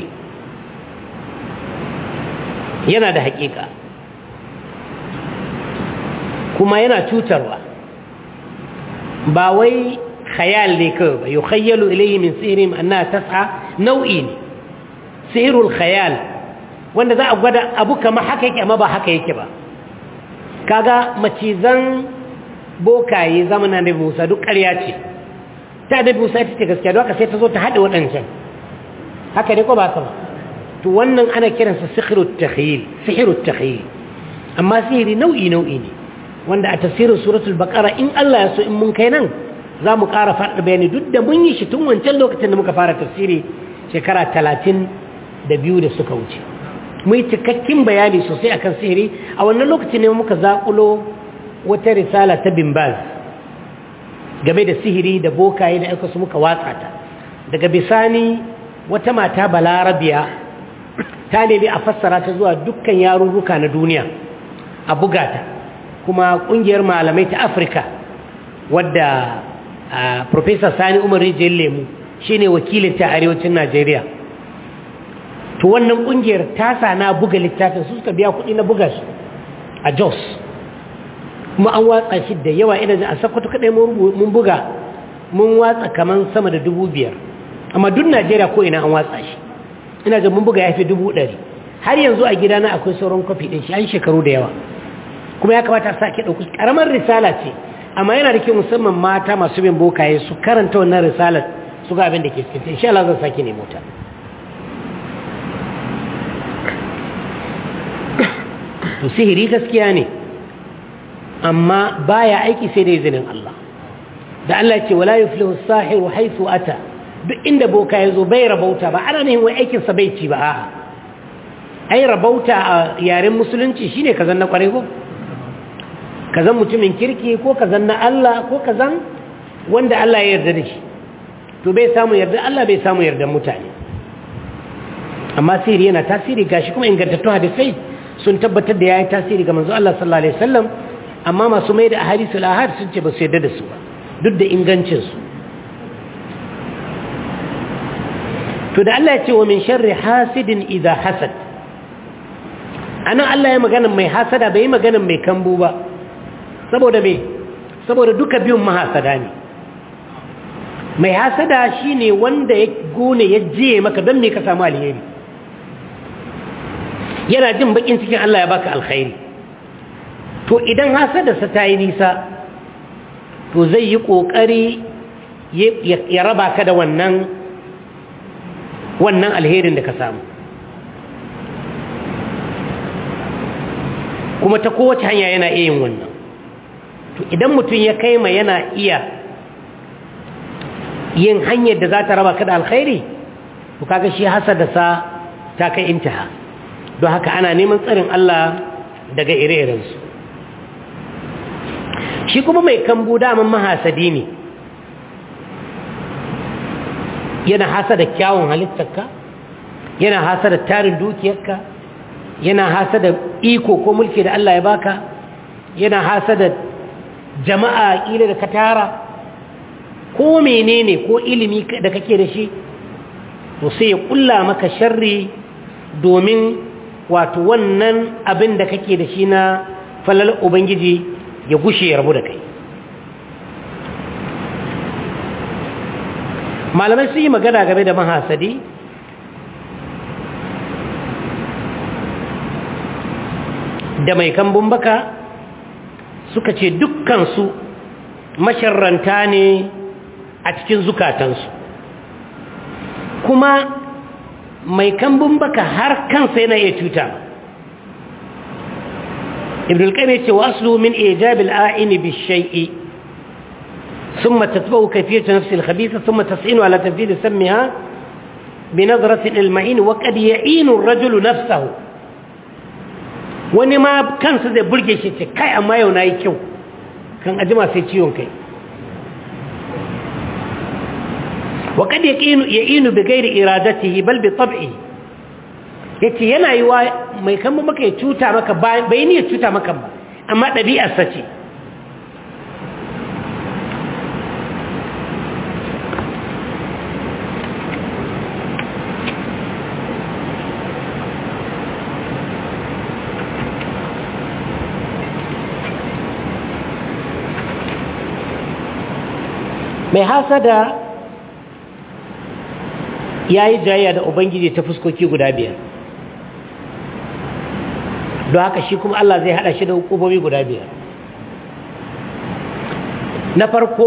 yana da hakika kuma yana cutarwa ba wai khayal ne kawai ba yukhayyalu ilayhi min sihrihim annaha tas'a nau'i ne sihrul khayal wanda za a gwada abu kama haka yake amma ba haka yake ba kaga macizan bokaye zamanin da Musa duk ƙarya ce ta da Musa ita ce gaskiya don haka sai ta zo ta haɗe waɗancan haka ne ko ba sama to wannan ana kiransa sihirut takhyil sihirut takhyil amma sihiri nau'i nau'i ne wanda a tafsirin suratul baqara in Allah ya so in mun kai nan za mu ƙara faɗa bayani duk da mun yi shi tun wancan lokacin da muka fara tafsiri shekara talatin da biyu da suka wuce mu yi cikakken bayani sosai akan sihiri a wannan lokacin ne muka zaƙulo wata risala ta bimbaz game da sihiri da bokaye da aika su muka watsa ta daga bisani wata mata balarabiya ta nemi a fassara ta zuwa dukkan yarurruka na duniya a buga ta kuma ƙungiyar malamai ta afirka wadda Profesa Sani Umar Rijiyar Lemu shi ne wakilinta a arewacin Najeriya. To wannan ƙungiyar ta na buga littafin su suka biya kuɗi na buga shi a Jos. Kuma an watsa shi da yawa ina a sakwato kaɗai mun buga mun watsa kamar sama da dubu biyar. Amma duk Najeriya ko ina an watsa shi. Ina da mun buga ya fi dubu ɗari. Har yanzu a gidana akwai sauran kwafi ɗin shi an shekaru da yawa. Kuma ya kamata a sake ɗauki ƙaramar risala ce amma yana da kyau musamman mata masu bin bokaye su karanta wannan risalar su ga abin da ke cikin insha Allah zan sake nemo ta to sihiri gaskiya ne amma baya aiki sai da izinin Allah da Allah ce wala yuflihu as-sahiru haythu ata duk inda boka yazo bai rabauta ba ana ne wai aikin sa bai ci ba a'a ai rabauta a yaren musulunci shine kazan na kware ko kazan mutumin kirki ko kazan na Allah ko kazan wanda Allah ya yarda da shi to bai samu yarda Allah bai samu yarda mutane amma sirri yana tasiri gashi kuma ingantattun hadisai sun tabbatar da yayi tasiri ga manzo Allah sallallahu alaihi wasallam amma masu mai da ahadisul ahad sun ce ba su yarda da su ba duk da ingancin su to da Allah ya ce wa min sharri hasidin idha hasad anan Allah ya magana mai hasada bai magana mai kambu ba saboda me saboda duka biyun mahasada ne mai hasada shine wanda ya gone ya je maka don me ka samu alheri yana jin bakin cikin Allah ya baka alkhairi to idan hasadarsa ta yi nisa to zai yi kokari ya raba ka da wannan wannan alherin da ka samu kuma ta kowace hanya yana iya yin wannan to idan mutum ya kai ma yana iya yin hanyar da za ta raba ka da alkhairi to kaga shi hasada sa ta kai intaha don haka ana neman tsarin Allah daga ire-irensu shi kuma mai kambu daman mahasadi ne yana hasada kyawun halittarka yana hasada tarin dukiyarka yana hasada iko ko mulki da Allah ya baka yana hasada jama'a kila da ka tara ko menene ko ilimi da kake da shi to sai ya kulla maka sharri domin wato wannan abin da kake da shi na falal ubangiji ya gushe ya rabu da kai malamai sun yi magana game da mahasadi da mai kambun baka suka ce dukkansu masharranta ne a cikin zukatansu kuma mai kambun baka har kansa yana iya cuta ibn al-qayyim yace waslu min ijab al-a'in bi-shay'i thumma tatba'u kayfiyat nafsi al-khabitha thumma tas'inu ala tanfidh sammiha بنظرة المعين وقد يعين الرجل نفسه wani ma kansa zai burge shi ce kai amma yau na yi kyau kan ajima sai ciwon kai wa kad yaqinu ya'inu bi ghairi iradatihi bal bi tab'i yace yana yi wa mai kan maka ya cuta maka bai ni ya cuta maka ba amma ɗabi'ar sa ce mai hasada ya yi jayya da ubangiji ta fuskoki guda biyar don haka shi kuma Allah zai hada shi da hukumomi guda biyar na farko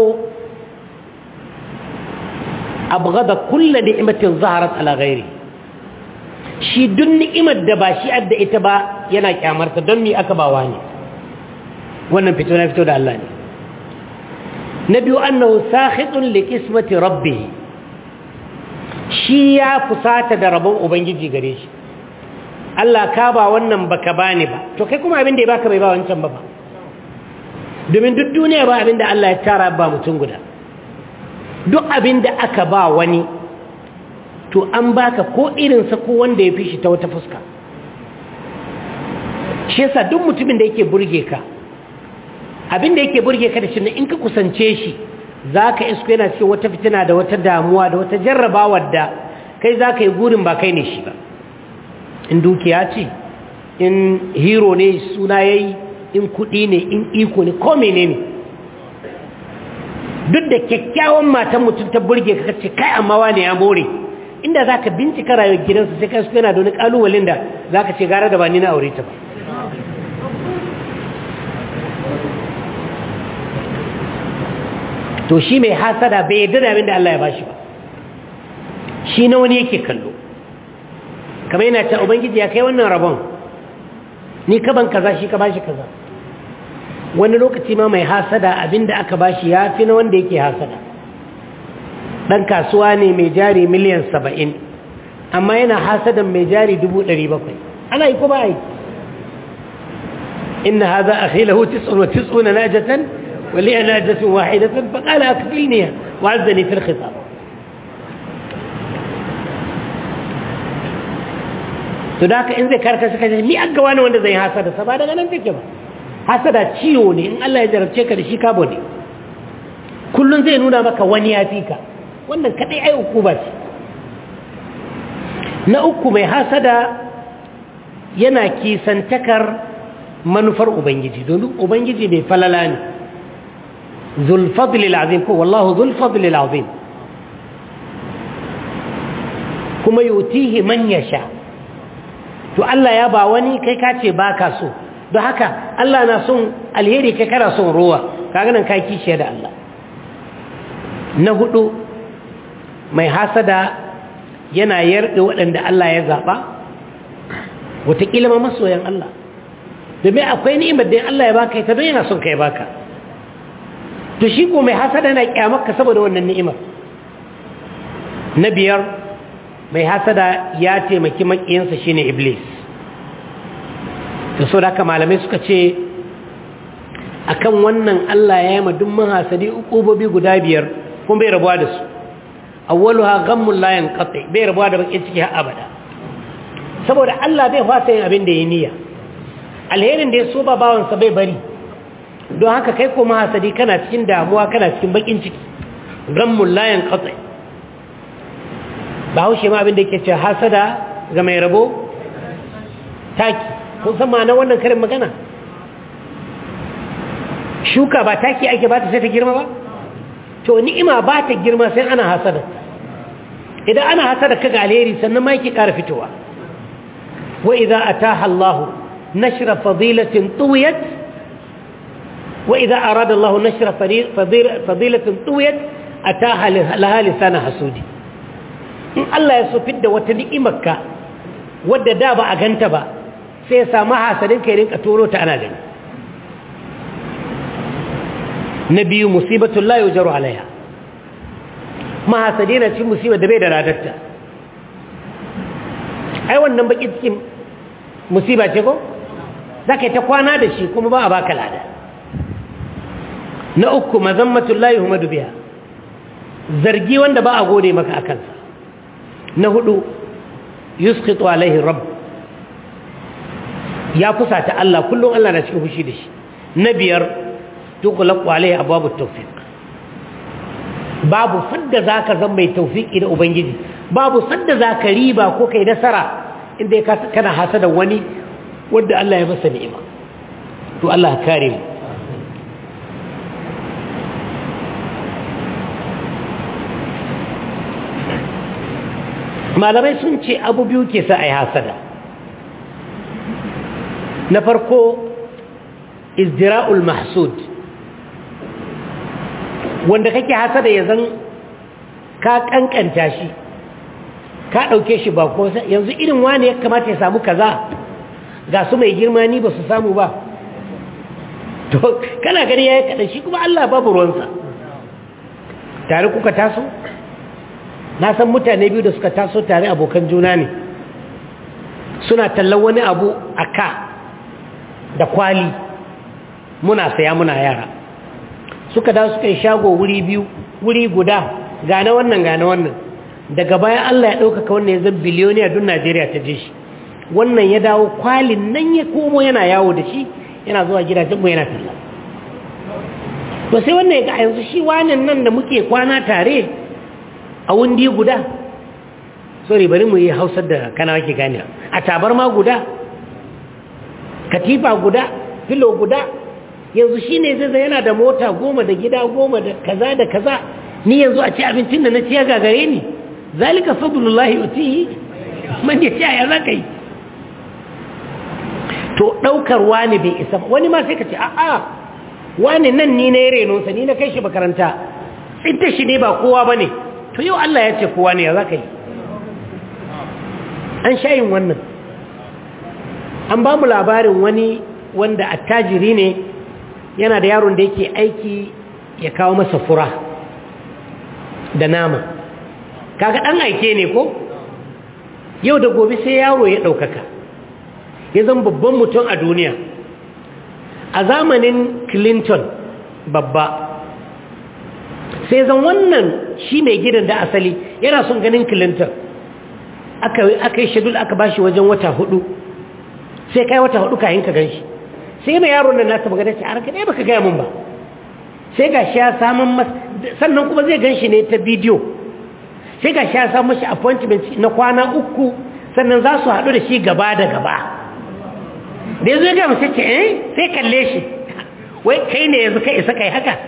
abu gada kulla ni'imatin zaharat ala gairi shi duk ni'imar da ba shi adda ita ba yana kyamarta don mi aka bawa ne wannan fito na fito da Allah ne na biyu annahu sakhitun li qismati rabbih shi ya fusata da rabon ubangiji gare shi Allah ka ba wannan baka bani ba to kai kuma abin da ya baka bai ba wancan ba ba domin duk duniya ba abin da Allah ya tara ba mutum guda duk abin da aka ba wani to an baka ko irinsa ko wanda ya fi shi ta wata fuska shi yasa duk mutumin da yake burge ka abin da yake burge ka da shi in ka kusance shi za ka isko yana cikin wata fitina da wata damuwa da wata jarrabawar da kai za ka yi gurin ba kai ne shi ba in dukiya ce in hero ne suna ya yi in kuɗi ne in iko ne ko mene ne duk da kyakkyawan matan mutum ta burge ka ce kai amma wane ya more inda za ka bincika rayuwar gidansa sai kai su yana da wani ƙalubalen da za ka ce gara da ba ni na aure ta ba to shi mai hasada bai yadda da abin da Allah ya bashi ba shi na wani yake kallo kamar yana ta ubangiji ya kai wannan rabon ni kaban kaza shi ka bashi kaza wani lokaci ma mai hasada abin da aka bashi ya fi na wanda yake hasada ɗan kasuwa ne mai jari miliyan saba'in amma yana hasadan mai jari dubu ɗari bakwai ana yi ko ba yi inna haza akhilahu tis'un wa tis'una najatan ولي ناجة واحدة فقال أكفلني وعزني في الخطاب تداك إن ذكرك سكت مي أقواني وانا زي حسد سبا daga nan take ba hasada ciwo ne in Allah ya jarabce ka da shi kabo ne kullun zai nuna maka wani ya fika wannan kadai ai ukuba ce na uku mai hasada yana kisantakar manufar ubangiji domin ubangiji mai falala ne ذو الفضل العظيم والله ذو الفضل العظيم كما يؤتيه من يشاء to Allah ya ba wani kai ka ce baka so don haka Allah na son alheri kai kana son ruwa kaga nan kai kishiya da Allah na hudu mai hasada yana yarda waɗanda Allah ya zaba wataƙila ma masoyan Allah domin akwai ni'imar da Allah ya baka ita don yana son kai baka to shi ko mai hasada na kyamarka saboda wannan ni'imar na biyar mai hasada ya taimaki makiyansa shine iblis to so da malamai suka ce akan wannan Allah ya yi ma duk mahasadi ukubobi guda biyar kuma bai rabuwa da su awwaluha ghammul la yanqati bai rabuwa da bakin ciki har abada saboda Allah bai fasa yin abin da ya niyya alherin da ya so ba bawansa bai bari don haka kai kuma hasadi kana cikin damuwa kana cikin bakin ciki rammun layan katsai ba haushe ma abinda ke ce hasada ga mai rabo taki kun san ma na wannan karin magana shuka ba taki ake ba ta sai ta girma ba to ni'ima ba ta girma sai ana hasada idan ana hasada kaga alheri sannan ma yake ƙara fitowa wa idza ataha Allahu nashra fadilatin tuwiyat وإذا أراد الله نشر فضيلة طويت أتاها لها لسان حسودي إن الله يسفد وتنئمك wadda da ba a ganta ba sai ya samu hasadin kai rinka turo ta ana gani na biyu musibatun la yujaru alaiha mahasadi na cikin musibar da bai da radarta ai wannan baki cikin musiba ce ko za ka yi ta kwana da shi kuma ba a baka lada na uku mazammatun la yuhmadu biha zargi wanda ba a gode maka a kansa na hudu yusqitu alaihi rabb ya fusata Allah kullum Allah na cikin fushi da shi na biyar tuqlaqu alaihi abwabut tawfiq babu sadda zaka zama mai tawfiki da ubangiji babu sadda zaka riba ko kai nasara inda kana hasada wani wanda Allah ya masa ni'ima to Allah kare mu malamai sun ce abu biyu ke sa a yi hasada na farko izdira'ul mahsud wanda kake hasada ya zan ka kankanta shi ka ɗauke shi ba ko yanzu irin wani ya kamata ya samu kaza ga su mai girma ni ba su samu ba to kana gani ya yi kaɗan shi kuma Allah babu ruwansa tare kuka taso na san mutane biyu da suka taso tare abokan juna ne suna tallan wani abu a ka da kwali muna saya muna yara suka da suka yi shago wuri biyu wuri guda gane wannan gane wannan daga bayan Allah ya ɗaukaka wannan ya zan biliyoniya don Najeriya ta je shi wannan ya dawo kwalin nan ya komo yana yawo da shi yana zuwa gidajenmu yana talla to sai wannan ya ga yanzu shi wanan nan da muke kwana tare a wundi guda sorry bari mu yi hausar da kana wake gani a tabarma guda katifa guda filo guda yanzu shi ne zai yana da mota goma da gida goma da kaza da kaza ni yanzu a ci abincin da na ciya gagare ni zalika fadlullahi utihi man ya ciya za ka yi to ɗaukar wani bai isa wani ma sai ka ce a'a wani nan ni na yi renonsa ni na kai shi makaranta tsinta shi ne ba kowa ba ne to yau Allah ya ce kowa ne ya za ka yi an shayin wannan an ba mu labarin wani wanda attajiri ne yana da yaron da yake aiki ya kawo masa fura da nama kaga ɗan aike ne ko yau da gobe sai yaro ya ɗaukaka ya zama babban mutum a duniya a zamanin clinton babba sai zan wannan shi mai gidan da asali yana son ganin clinton aka yi shadul aka bashi wajen wata hudu sai kai wata hudu kayan ka ganshi sai mai yaron nan nasa magana ce a ranka ɗaya baka gaya mun ba sai ga shi ya samun mas sannan kuma zai ganshi ne ta bidiyo sai ga shi ya samun mashi appointment na kwana uku sannan za su haɗu da shi gaba da gaba da ya zo ya gama sai ce eh sai kalle shi wai kai ne yanzu kai isa kai haka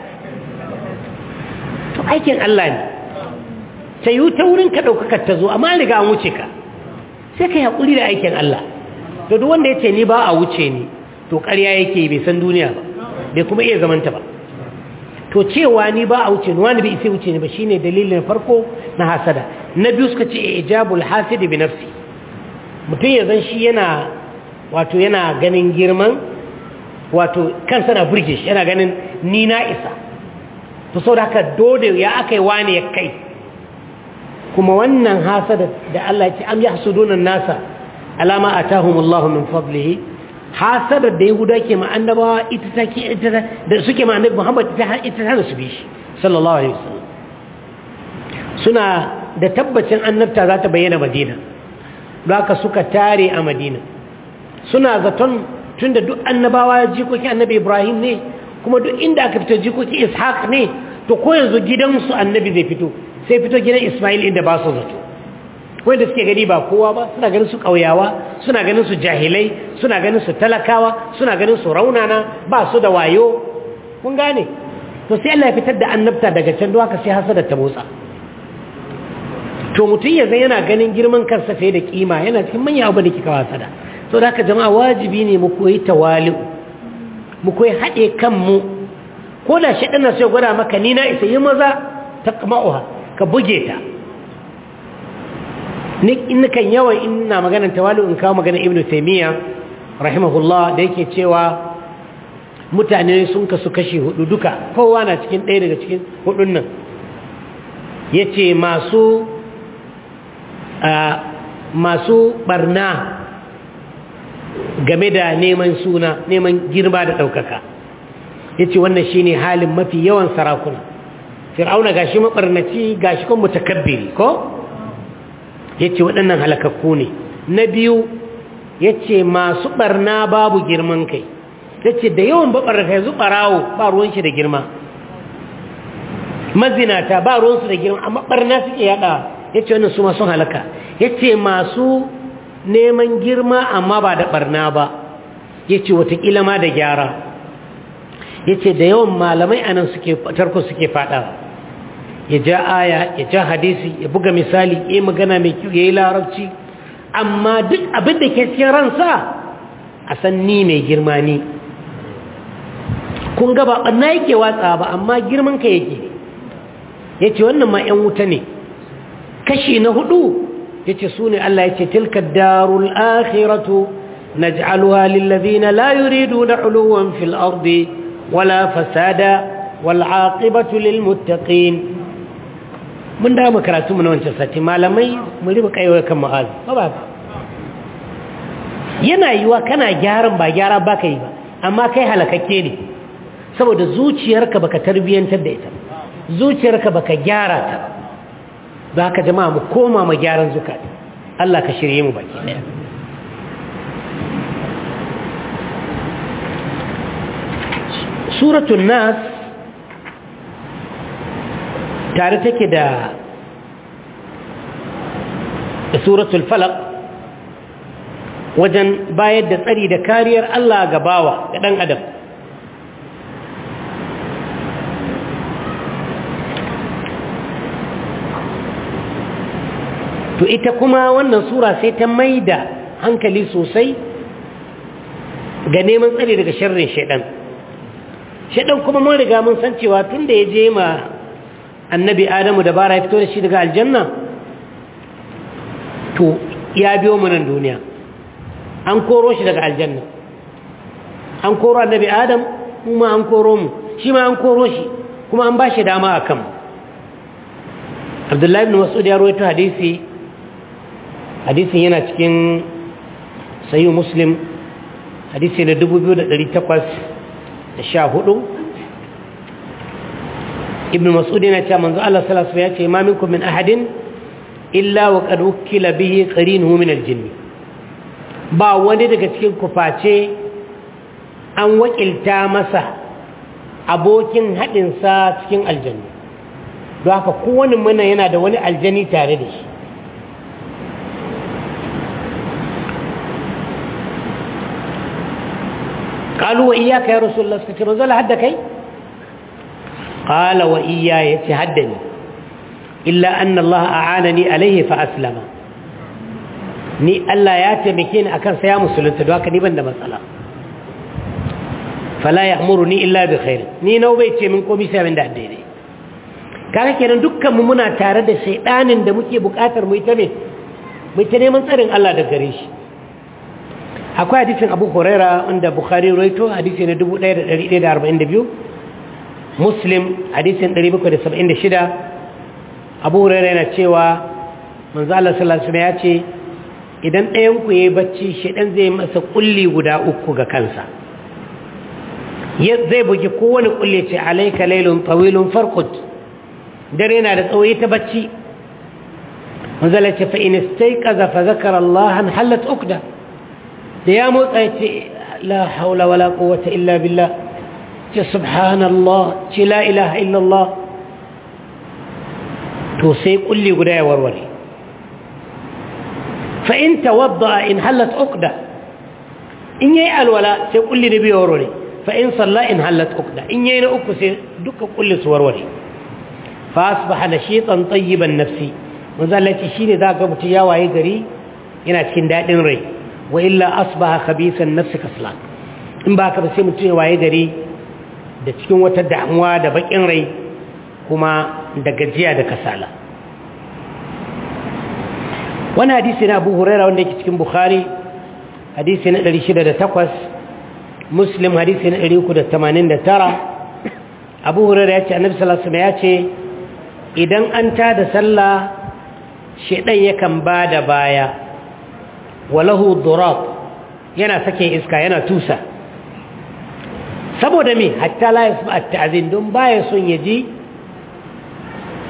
to aikin Allah ne sai yi ta wurin ka ɗaukakar ta zo amma riga an wuce ka sai ka yi haƙuri da aikin Allah to duk wanda ya ce ni ba a wuce ni to ƙarya yake bai san duniya ba bai kuma iya zamanta ba to cewa ni ba a wuce ni wani bai isa wuce ni ba shine dalilin farko na hasada na biyu suka ce ijabul hasidi bi nafsi mutum ya zan shi yana wato yana ganin girman wato kansa na burge shi yana ganin ni na isa to sau da haka dole ya aka yi wani ya kai kuma wannan hasada da Allah ya ce am yahsuduna nasa alama atahumullahu min fadlihi hasada da yahuda ke ma annabawa ita take ita da suke ma annabi Muhammad ita ita ta su bi shi sallallahu alaihi wasallam suna da tabbacin annabta za ta bayyana Madina don haka suka tare a Madina suna zaton tunda duk annabawa jikokin annabi Ibrahim ne kuma duk inda aka fito jikokin Ishaq ne to ko yanzu gidansu annabi zai fito sai fito gidan Ismail inda ba su zato wanda suke gani ba kowa ba suna ganin su ƙauyawa suna ganin su jahilai suna ganin su talakawa suna ganin su raunana ba su da wayo kun gane to sai Allah ya fitar da annabta daga can don haka sai hasada ta motsa to mutum ya zai yana ganin girman kansa fiye da kima yana cikin manyan abu da kika wasada so da haka jama'a wajibi ne mu koyi tawali'u mu koyi haɗe kanmu ko da shi ɗana sai gwada maka ni na isa yi maza ta kama'uha ka buge ta in kan yawan ina maganar tawali'u in kawo maganar ibnu taimiyya rahimahullah da yake cewa mutane sun kasu kashi hudu duka kowa na cikin ɗaya daga cikin hudun nan ya ce masu masu barna game da neman suna neman girma da ɗaukaka ya ce wannan shi ne halin mafi yawan sarakuna fir'auna gashi mabarnaci gashi kuma mutakabbiri ko yace waɗannan halakakku ne na biyu yace masu barna babu girman kai yace da yawan babarka yanzu barawo ba ruwan shi da girma mazinata ba ruwan su da girma amma barna suke yada yace wannan su ma sun halaka yace masu neman girma amma ba da barna ba yace watakila ma da gyara yace da yawan malamai anan suke tarko suke fada ya ja aya ya ja hadisi ya buga misali ya magana mai kyau ya yi larabci amma duk abin da ke cikin ransa a san ni mai girma ni kun gaba ɓanna yake watsa ba amma girman ka yake ya ce wannan ma 'yan wuta ne kashi na hudu ya ce su ne Allah ya ce tilka darul akhiratu naj'aluha lillazina la yuriduna uluwan fil ardi wala fasada wal aqibatu lil muttaqin mun da mu karatu mu na wancan sati malamai mu riba kaiwa kan ma'azi ba ba yana yiwa kana gyaran ba gyara ba kai ba amma kai halakakke ne saboda zuciyarka baka tarbiyantar da ita zuciyarka baka gyara ta ba ka jama'a mu koma mu gyaran zukata Allah ka shirye mu baki daya suratul nas tare take da suratul falaq wajen bayar da tsari da kariyar Allah ga bawa ga ɗan adam to ita kuma wannan sura sai ta mai da hankali sosai ga neman tsari daga sharrin shaidan shaidan kuma mun riga mun san cewa tun da ya je ma annabi adamu da bara ya fito da shi daga aljanna to ya biyo mu nan duniya an koro shi daga aljanna an koro annabi adam kuma an koro mu shi ma an koro shi kuma an ba shi dama a kanmu abdullahi ibn mas'ud ya rawaito hadisi hadisin yana cikin sayu muslim hadisi na 2814 ibn mas'ud yana cewa manzo Allah sallallahu alaihi wasallam ya ce ma minkum min ahadin illa wa qad wukila bihi qarinuhu min al-jinn ba wani daga cikin kuface an wakilta masa abokin hadin sa cikin aljanna don haka kowane mana yana da wani aljani tare da shi قالوا وإياك يا رسول الله سكتي رزول حدك قال وإياي يتحدني إلا أن الله أعانني عليه فأسلم ni Allah ya taimake ni akan saya musulunta don haka ni ban da matsala fala ya'muruni illa bi khair ni nau bai ce min komai sai abin da daidai kaga kenan dukkan mu muna tare da shaydanin da muke bukatar mu ita ne mu ta neman tsarin Allah da gare shi akwai hadisin Abu Huraira wanda Bukhari rawaito hadisi na 1142 Muslim hadisin 776 Abu Huraira yana cewa manzo Allah sallallahu alaihi wasallam ya ce idan ɗayan ku yayi bacci shedan zai masa kulli guda uku ga kansa zai bugi kowane kulle ce alayka laylun tawilun farqut dare yana da tsawo ta bacci manzo Allah ce fa in istayqaza fa zakara Allah halat ukda da ya motsa ya ce la haula wala quwwata illa billah ce subhanallah ce la ilaha illallah to sai kulli guda ya warware fa in tawadda in halat uqda in yayi alwala sai kulli da biyu warware fa in salla in halat uqda in yayi na uku sai duka kulli su warware fa asbaha nashitan tayyiban nafsi manzo Allah ce shine zaka mutu ya waye gari yana cikin dadin rai wa illa asbaha khabisan nafsi kaslan in ba ka ba sai mutum ya waye gari da cikin wata damuwa da bakin rai kuma da gajiya da kasala wani hadisi na abu huraira wanda yake cikin bukhari hadisi na 608 muslim hadisi na 389 abu huraira ya ce annabi sallallahu alaihi ya ce idan an tada sallah shedan yakan ba da baya walahu durab yana sake iska yana tusa saboda me hatta la yasma at-ta'zin don baya son yaji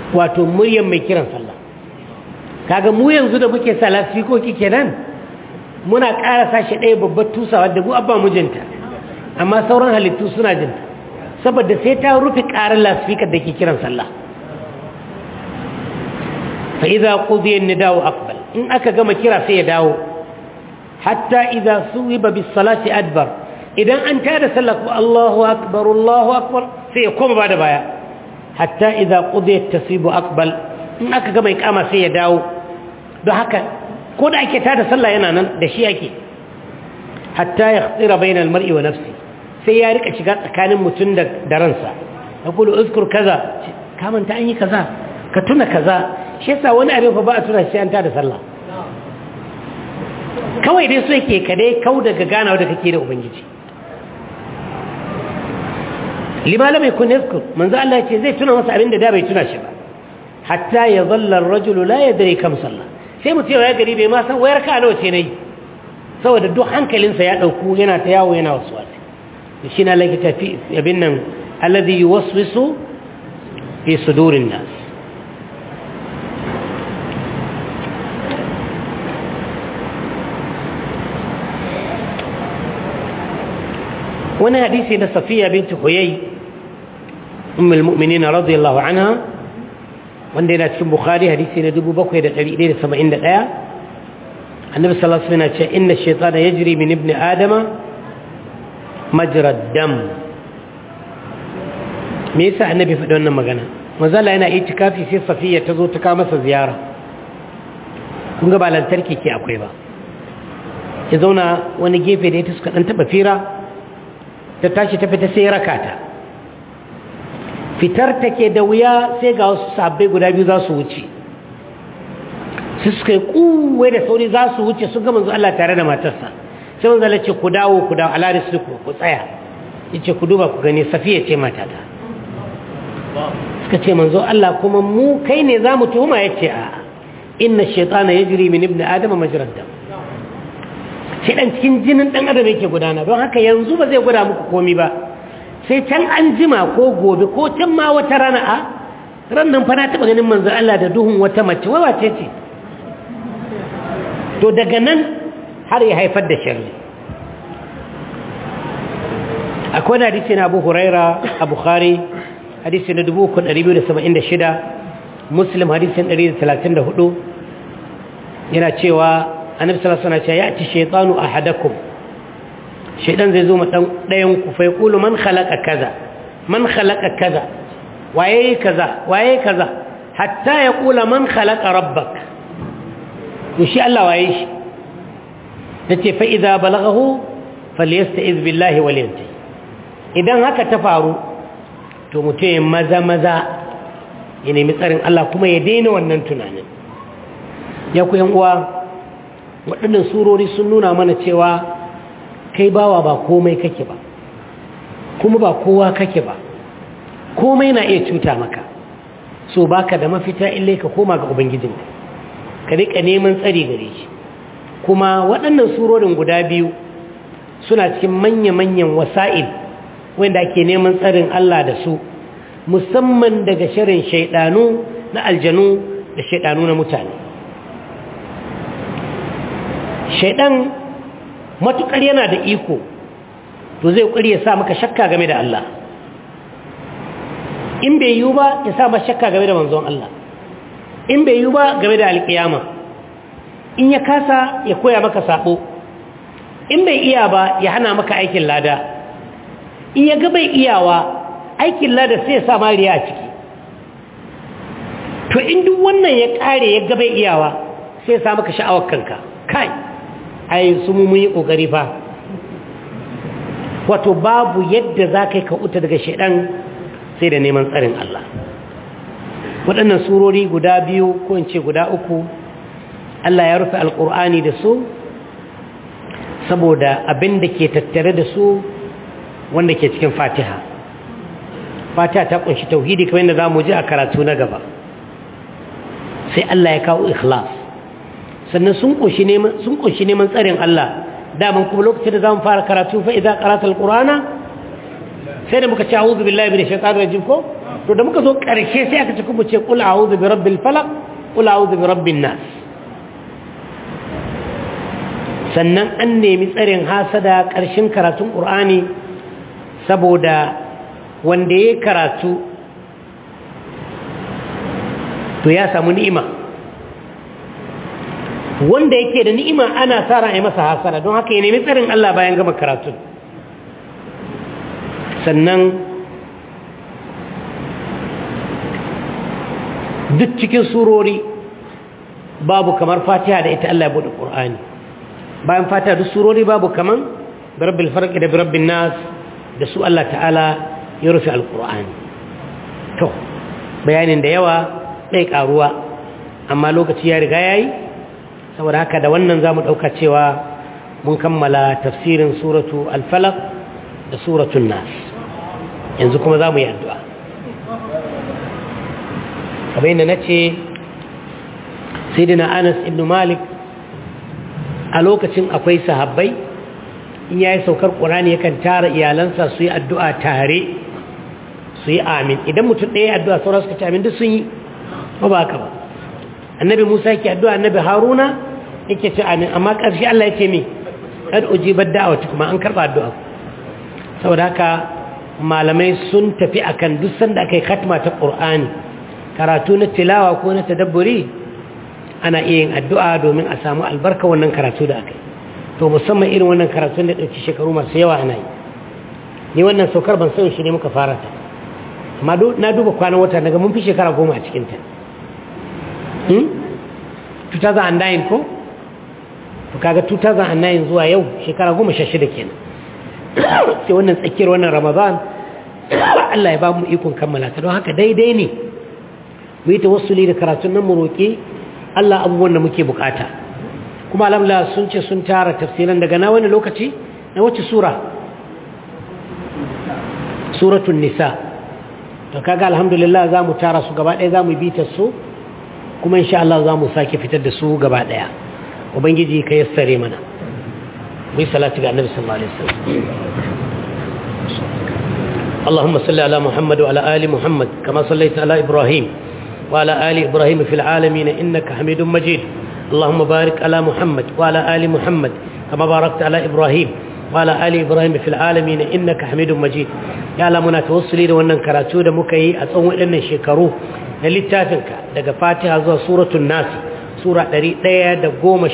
wato muryan mai kiran sallah kaga mu yanzu da muke sa lasfikoki kenan muna ƙara sashi ɗaya babbar tusawa da mu abba mijinta amma sauran halittu suna jinta saboda sai ta rufe ƙarar lasfikar da ke kiran sallah fa idza qudiya an-nida'u aqbal in aka gama kira sai ya dawo hatta idza suwiba bis salati adbar idan an tada sallah ko Allahu akbar Allahu akbar sai ya koma bada baya hatta idza qudiya at-tasibu aqbal in aka gama iqama sai ya dawo don haka ko da ake tada sallah yana nan da shi yake hatta yakhtira bayna al-mar'i wa nafsi sai ya rika shiga tsakanin mutum da da ransa yaqulu uzkur kaza ka manta an yi kaza ka tuna kaza shi yasa wani abin fa ba a tuna shi an tada sallah kawai dai so yake ka dai kau daga ganawa da kake da ubangiji lima lam yakun yazkur manzo Allah ya ce zai tuna masa abin da da bai tuna shi ba hatta ya zalla ar-rajulu la yadri kam sallah sai mutum ya gari bai ma san wayar ka nawa ce nayi saboda duk hankalinsa ya dauku yana ta yawo yana waswasi shi na laki tafi abin nan alladhi yuwaswisu fi sudurin nas wani hadisi na safiya binti huyai ummul mu'minin radiyallahu anha wanda yana cikin bukhari hadisi na 7171 annabi sallallahu alaihi wasallam ya ce inna ash-shaytana yajri min ibni adama majra dam me yasa annabi faɗi wannan magana manzala yana itikafi sai safiya ta zo ta kawo masa ziyara kun ga ba lantarki ke akwai ba ya zauna wani gefe da ita suka dan taba fira ta tashi ta fita sai raka ta fitar take da wuya sai ga wasu sabbai guda biyu za su wuce su suka yi kuwai da sauri za su wuce sun ga manzo Allah tare da matarsa sai manzo Allah ce ku dawo ku dawo ala risliku ku tsaya yace ku duba ku gani safiya ce matata suka ce manzo Allah kuma mu kai ne za mu tuhuma yace a inna shaytana yajri min ibni adama majrad dam shi dan cikin jinin dan adam yake gudana don haka yanzu ba zai gwada muku komi ba sai can an jima ko gobe ko can ma wata rana a ran nan fa na taba ganin manzo Allah da duhun wata mace wai wace ce to daga nan har ya haifar da sharri akwai na hadisi na Abu Huraira a Bukhari hadisi na 3276 Muslim hadisin 134 yana cewa annabi sallallahu alaihi wasallam ya ci shaytanu ahadakum shaytan zai zo ma dan dayan ku fa yaqulu man khalaqa kaza man khalaqa kaza waye kaza waye kaza hatta yaqula man khalaqa rabbak to shi Allah waye shi tace fa idza balaghahu falyasta'iz billahi walyanti idan haka ta faru to mutum maza maza ya nemi tsarin Allah kuma ya daina wannan tunanin ya ku yan uwa waɗannan surori sun nuna mana cewa kai bawa ba komai kake ba kuma ba kowa kake ba komai na iya cuta maka so baka da mafita illai ka koma ga ubangijinka ka rika neman tsari gare shi kuma waɗannan surorin guda biyu suna cikin manya-manyan wasa'il wanda ake neman tsarin Allah da su musamman daga shirin shaidanu na aljanu da shaidanu na mutane shaidan matukar yana da iko to zai ƙuri ya sa maka shakka game da Allah in bai yi ba ya sa maka shakka game da manzon Allah in bai yi ba game da alƙiyama in ya kasa ya koya maka sabo in bai iya ba ya hana maka aikin lada in ya ga bai iyawa aikin lada sai ya sa mariya a ciki to in duk wannan ya kare ya ga bai iyawa sai ya sa maka sha'awar kanka kai ai su mu yi kokari fa wato babu yadda za ka yi ka uta daga shaidan sai da neman tsarin Allah waɗannan surori guda biyu ko in ce guda uku Allah ya rufe alƙur'ani da su saboda abin da ke tattare da su wanda ke cikin fatiha fatiha ta kunshi tauhidi kamar yadda za mu ji a karatu na gaba sai Allah ya kawo ikhlas sannan sun kunshi neman sun kunshi neman tsarin Allah daman kuma lokacin da zamu fara karatu fa idza qara'ta alqur'ana sai da muka ce a'udhu billahi minash shaitanir rajim ko to da muka zo ƙarshe sai aka ce kuma ce qul a'udhu bi rabbil falaq qul a'udhu bi rabbin nas sannan an nemi tsarin hasada ƙarshen karatun ƙur'ani saboda wanda ya karatu to ya samu ni'ima wanda yake da ni'ima ana sa ran ai masa hasara don haka ya nemi tsarin Allah bayan gama karatun sannan duk cikin surori babu kamar fatiha da ita Allah ya bude Qur'ani bayan fatiha duk surori babu kaman birabbil farq da birabbin nas da su Allah ta'ala ya rufe alqur'ani to bayanin da yawa dai karuwa amma lokaci ya riga yayi saboda haka da wannan zamu dauka cewa mun kammala tafsirin suratu al-falaq da suratul nas yanzu kuma zamu yi addu'a kamar yadda na ce sai anas ibn malik a lokacin akwai sahabbai in ya yi saukar ƙurani yakan tara iyalansa su yi addu'a tare su yi amin idan mutum ɗaya addu'a sauran suka ci amin duk sun yi ba ba haka ba annabi musa yake addu'a annabi haruna yake ci amin amma ƙarshe allah ya ce mi kad ujibar da'awa kuma an karɓa addu'a saboda haka malamai sun tafi akan duk sanda aka yi khatma ta ƙur'ani karatu na tilawa ko na tadabburi ana iya yin addu'a domin a samu albarka wannan karatu da aka yi to musamman irin wannan karatun da ɗauki shekaru masu yawa ana yi ni wannan saukar ban san shi ne muka fara ta amma na duba kwanan wata daga mun fi shekara goma a cikinta 2009 ko? to kaga 2009 zuwa yau shekara goma sha shida kenan sai wannan tsakiyar wannan ramadan Allah ya ba mu ikon kammala ta don haka daidai ne mu yi tawassuli da karatun nan mu roƙi Allah abubuwan da muke bukata kuma alhamdulillah sun ce sun tara tafsiran daga na wani lokaci na wacce sura suratul nisa to kaga alhamdulillah za mu tara su gaba ɗaya za mu bi ta su kuma insha Allah za mu sake fitar da su gaba ɗaya ubangiji ka yassare mana mu yi salati ga annabi sallallahu alaihi wasallam اللهم صل على محمد وعلى آل محمد كما صليت على إبراهيم وعلى آل إبراهيم في العالمين إنك حميد مجيد اللهم بارك على محمد وعلى آل محمد كما باركت على إبراهيم وعلى آل إبراهيم في العالمين إنك حميد مجيد يا لمنا توصلي da wannan karatu da muka yi a tsawon waɗannan shekaru na littafinka daga Fatiha zuwa suratul Nas sura 114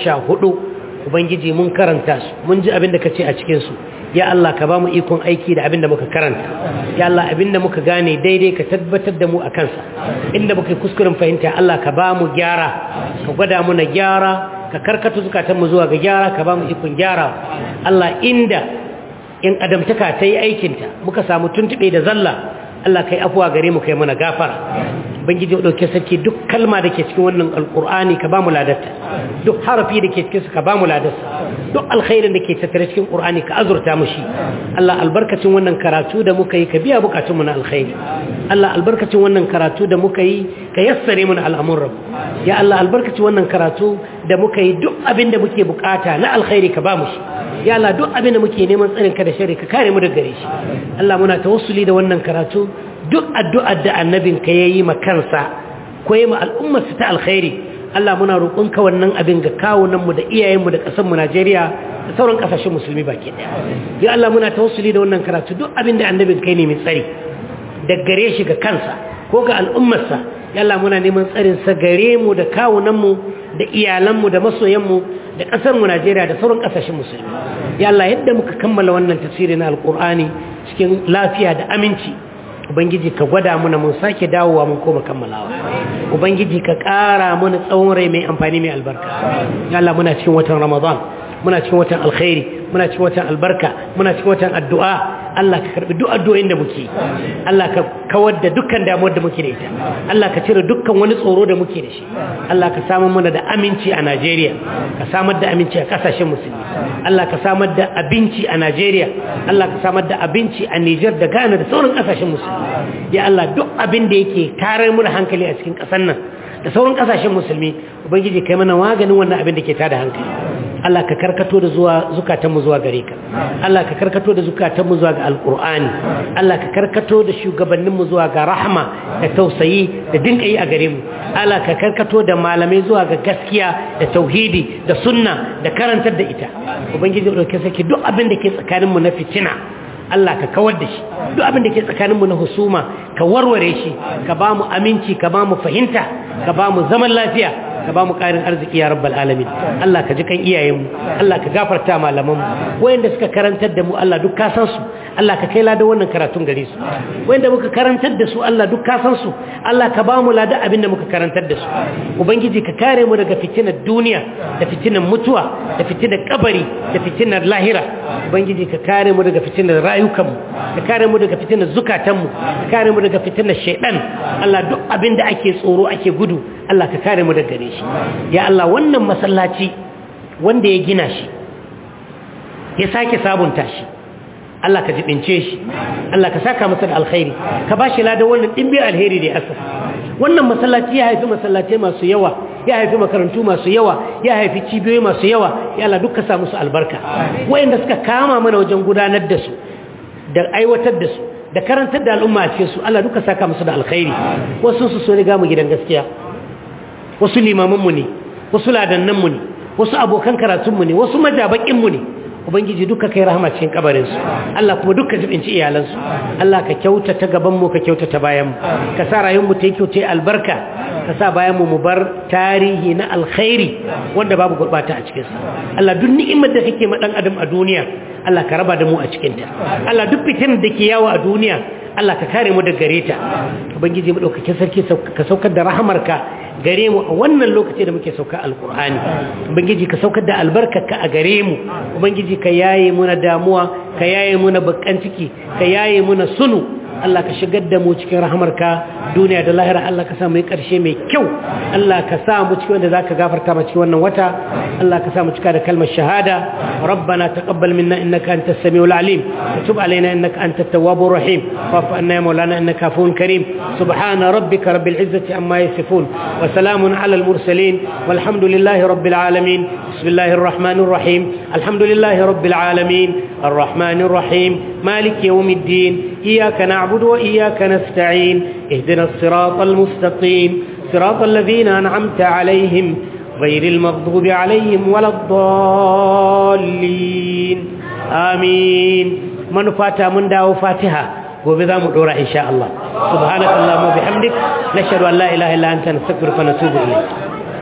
ubangiji mun karanta su mun ji abin da kace a cikin su ya Allah ka ba mu ikon aiki da abin da muka karanta ya Allah abin da muka gane daidai ka tabbatar da mu a kansa inda muka yi kuskuren fahimta Allah ka ba mu gyara ka gwada mu na gyara ka karkata zukatanmu zuwa ga gyara ka ba mu ikon gyara Allah inda in adamtaka ta yi aikinta muka samu tuntuɓe da zalla Allah kai afuwa gare mu kai mana gafara bangiji ya dauke sarki duk kalma da ke cikin wannan alkur'ani ka ba mu ladarta duk harafi da ke cikin su ka ba mu ladarsa duk alkhairin da ke tattare cikin qur'ani ka azurta mu shi Allah albarkacin wannan karatu da muka yi ka biya bukatunmu na alkhairi Allah albarkacin wannan karatu da muka yi ka yassare mana al'amuran ya Allah albarkacin wannan karatu da muka yi duk abin da muke bukata na alkhairi ka ba mu shi ya Allah duk abin da muke neman tsarin ka da shari ka kare mu daga gare shi Allah muna tawassuli da wannan karatu duk addu'ar da annabin ka yayi ma kansa ko yayi ma al'ummar ta alkhairi Allah muna roƙonka wannan abin ga kawunan mu da iyayen mu da ƙasar mu Najeriya da sauran ƙasashen musulmi baki daya ya Allah muna tawassuli da wannan karatu duk abin da annabin kai ne mai tsari da gare shi ga kansa ko ga al'ummarsa ya Allah muna neman tsarin sa gare mu da kawunan mu da iyalan mu da masoyan mu da ƙasar mu Najeriya da sauran ƙasashen musulmi ya Allah yadda muka kammala wannan tafsiri na alƙur'ani cikin lafiya da aminci ubangiji ka gwada muna mun sake dawowa mun koma kammalawa ubangiji ka ƙara mana tsawon rai mai amfani mai albarka ya Allah muna cikin watan ramadan muna cikin watan alkhairi muna cikin watan albarka muna cikin watan addu'a Allah ka karbi duk addu'o'in da muke Allah ka kawar da dukkan damuwar da muke da ita Allah ka cire dukkan wani tsoro da muke da shi Allah ka samar mana da aminci a Najeriya ka samar da aminci a kasashen musulmi Allah ka samar da abinci a Najeriya Allah ka samar da abinci a Niger da Ghana da sauran kasashen musulmi ya Allah duk abin da yake tarar mu da hankali a cikin kasar nan da sauran kasashen musulmi ubangiji kai mana maganin wannan abin da ke tada hankali Allah ka karkato da zuwa zukatanmu zuwa gare ka Allah ka karkato da zukatanmu zuwa ga alqur'ani Allah ka karkato da shugabanninmu zuwa ga rahma da tausayi da dinkai a gare mu Allah ka karkato da malamai zuwa ga gaskiya da tauhidi da sunna da karantar da ita ubangiji dauke saki duk abin da ke tsakaninmu na fitina Allah ka kawar da shi duk abin da ke tsakaninmu na husuma ka warware shi ka ba mu aminci ka ba mu fahimta ka ba mu zaman lafiya ka ba mu ƙarin arziki ya rabbal alamin Allah ka ji kan iyayenmu Allah ka gafarta malamanmu wayanda suka karantar da mu Allah duk ka san su Allah ka kai lada wannan karatun gare su wayanda muka karantar da su Allah duk ka san su Allah ka ba mu lada abin da muka karantar da su ubangiji ka kare mu daga fitinar duniya da fitinar mutuwa da fitinar kabari da fitinar lahira ubangiji ka kare mu daga fitinar rayukanmu ka kare mu daga fitinar zukatanmu ka kare mu daga fitinar shaidan Allah duk abin da ake tsoro ake gudu Allah ka kare mu daga gare shi ya Allah wannan masallaci wanda ya gina shi ya sake sabunta shi Allah ka jibince shi Allah ka saka masa da alkhairi ka bashi ladan wannan dimbin alheri da ya asasa wannan masallaci ya haifi masallatai masu yawa ya haifi makarantu masu yawa ya haifi cibiyoyi masu yawa ya Allah duka sa musu albarka wayanda suka kama mana wajen gudanar da su da aiwatar da su da karantar da al'umma a cikin su Allah duka saka musu da alkhairi wasu su so riga mu gidan gaskiya wasu limaman mu ne wasu ladannan mu ne wasu abokan karatun mu ne wasu majabakin mu ne ubangiji duka kai rahama cikin kabarinsu Allah kuma duka jibinci iyalansu Allah ka kyautata gabanmu ka kyautata bayanmu ka sa rayuwarmu ta yi kyautai albarka ka sa bayanmu mu bar tarihi na alkhairi wanda babu gurbata a cikinsa Allah duk ni'imar da kake ma dan adam a duniya Allah ka raba da mu a cikinta Allah duk fitin da ke yawo a duniya Allah ka kare mu da gare ta ubangiji mu daukakin sarki ka saukar da rahamarka gare mu a wannan lokaci da muke sauka alkur'ani ubangiji ka saukar da albarkarka a gare mu ubangiji ka yaye muna damuwa ka yaye muna bakan ciki ka yaye muna sunu Allah ka shigar da mu cikin rahamarka duniya da lahira Allah ka sa mu yi ƙarshe mai kyau Allah ka sa mu cikin wanda zaka gafarta mu cikin wannan wata Allah ka sa mu cika da kalmar shahada rabbana taqabbal minna innaka antas samiul alim wa tub alaina innaka antat tawwabur rahim wa'fu anna ya maulana innaka afuwun karim subhana rabbika rabbil izzati amma yasifun wa salamun alal mursalin walhamdulillahi rabbil alamin bismillahir rahmanir rahim alhamdulillahi rabbil alamin arrahmanir rahim maliki yawmiddin iyyaka na'budu wa iyyaka nasta'in ihdinas siratal mustaqim siratal ladzina an'amta alaihim غير المغضوب عليهم ولا الضالين آمين من فاتا من داو فاتحة وبذا مدورة إن شاء الله سبحانك اللهم وبحمدك نشهد أن لا إله إلا أنت نستغفرك ونتوب إليك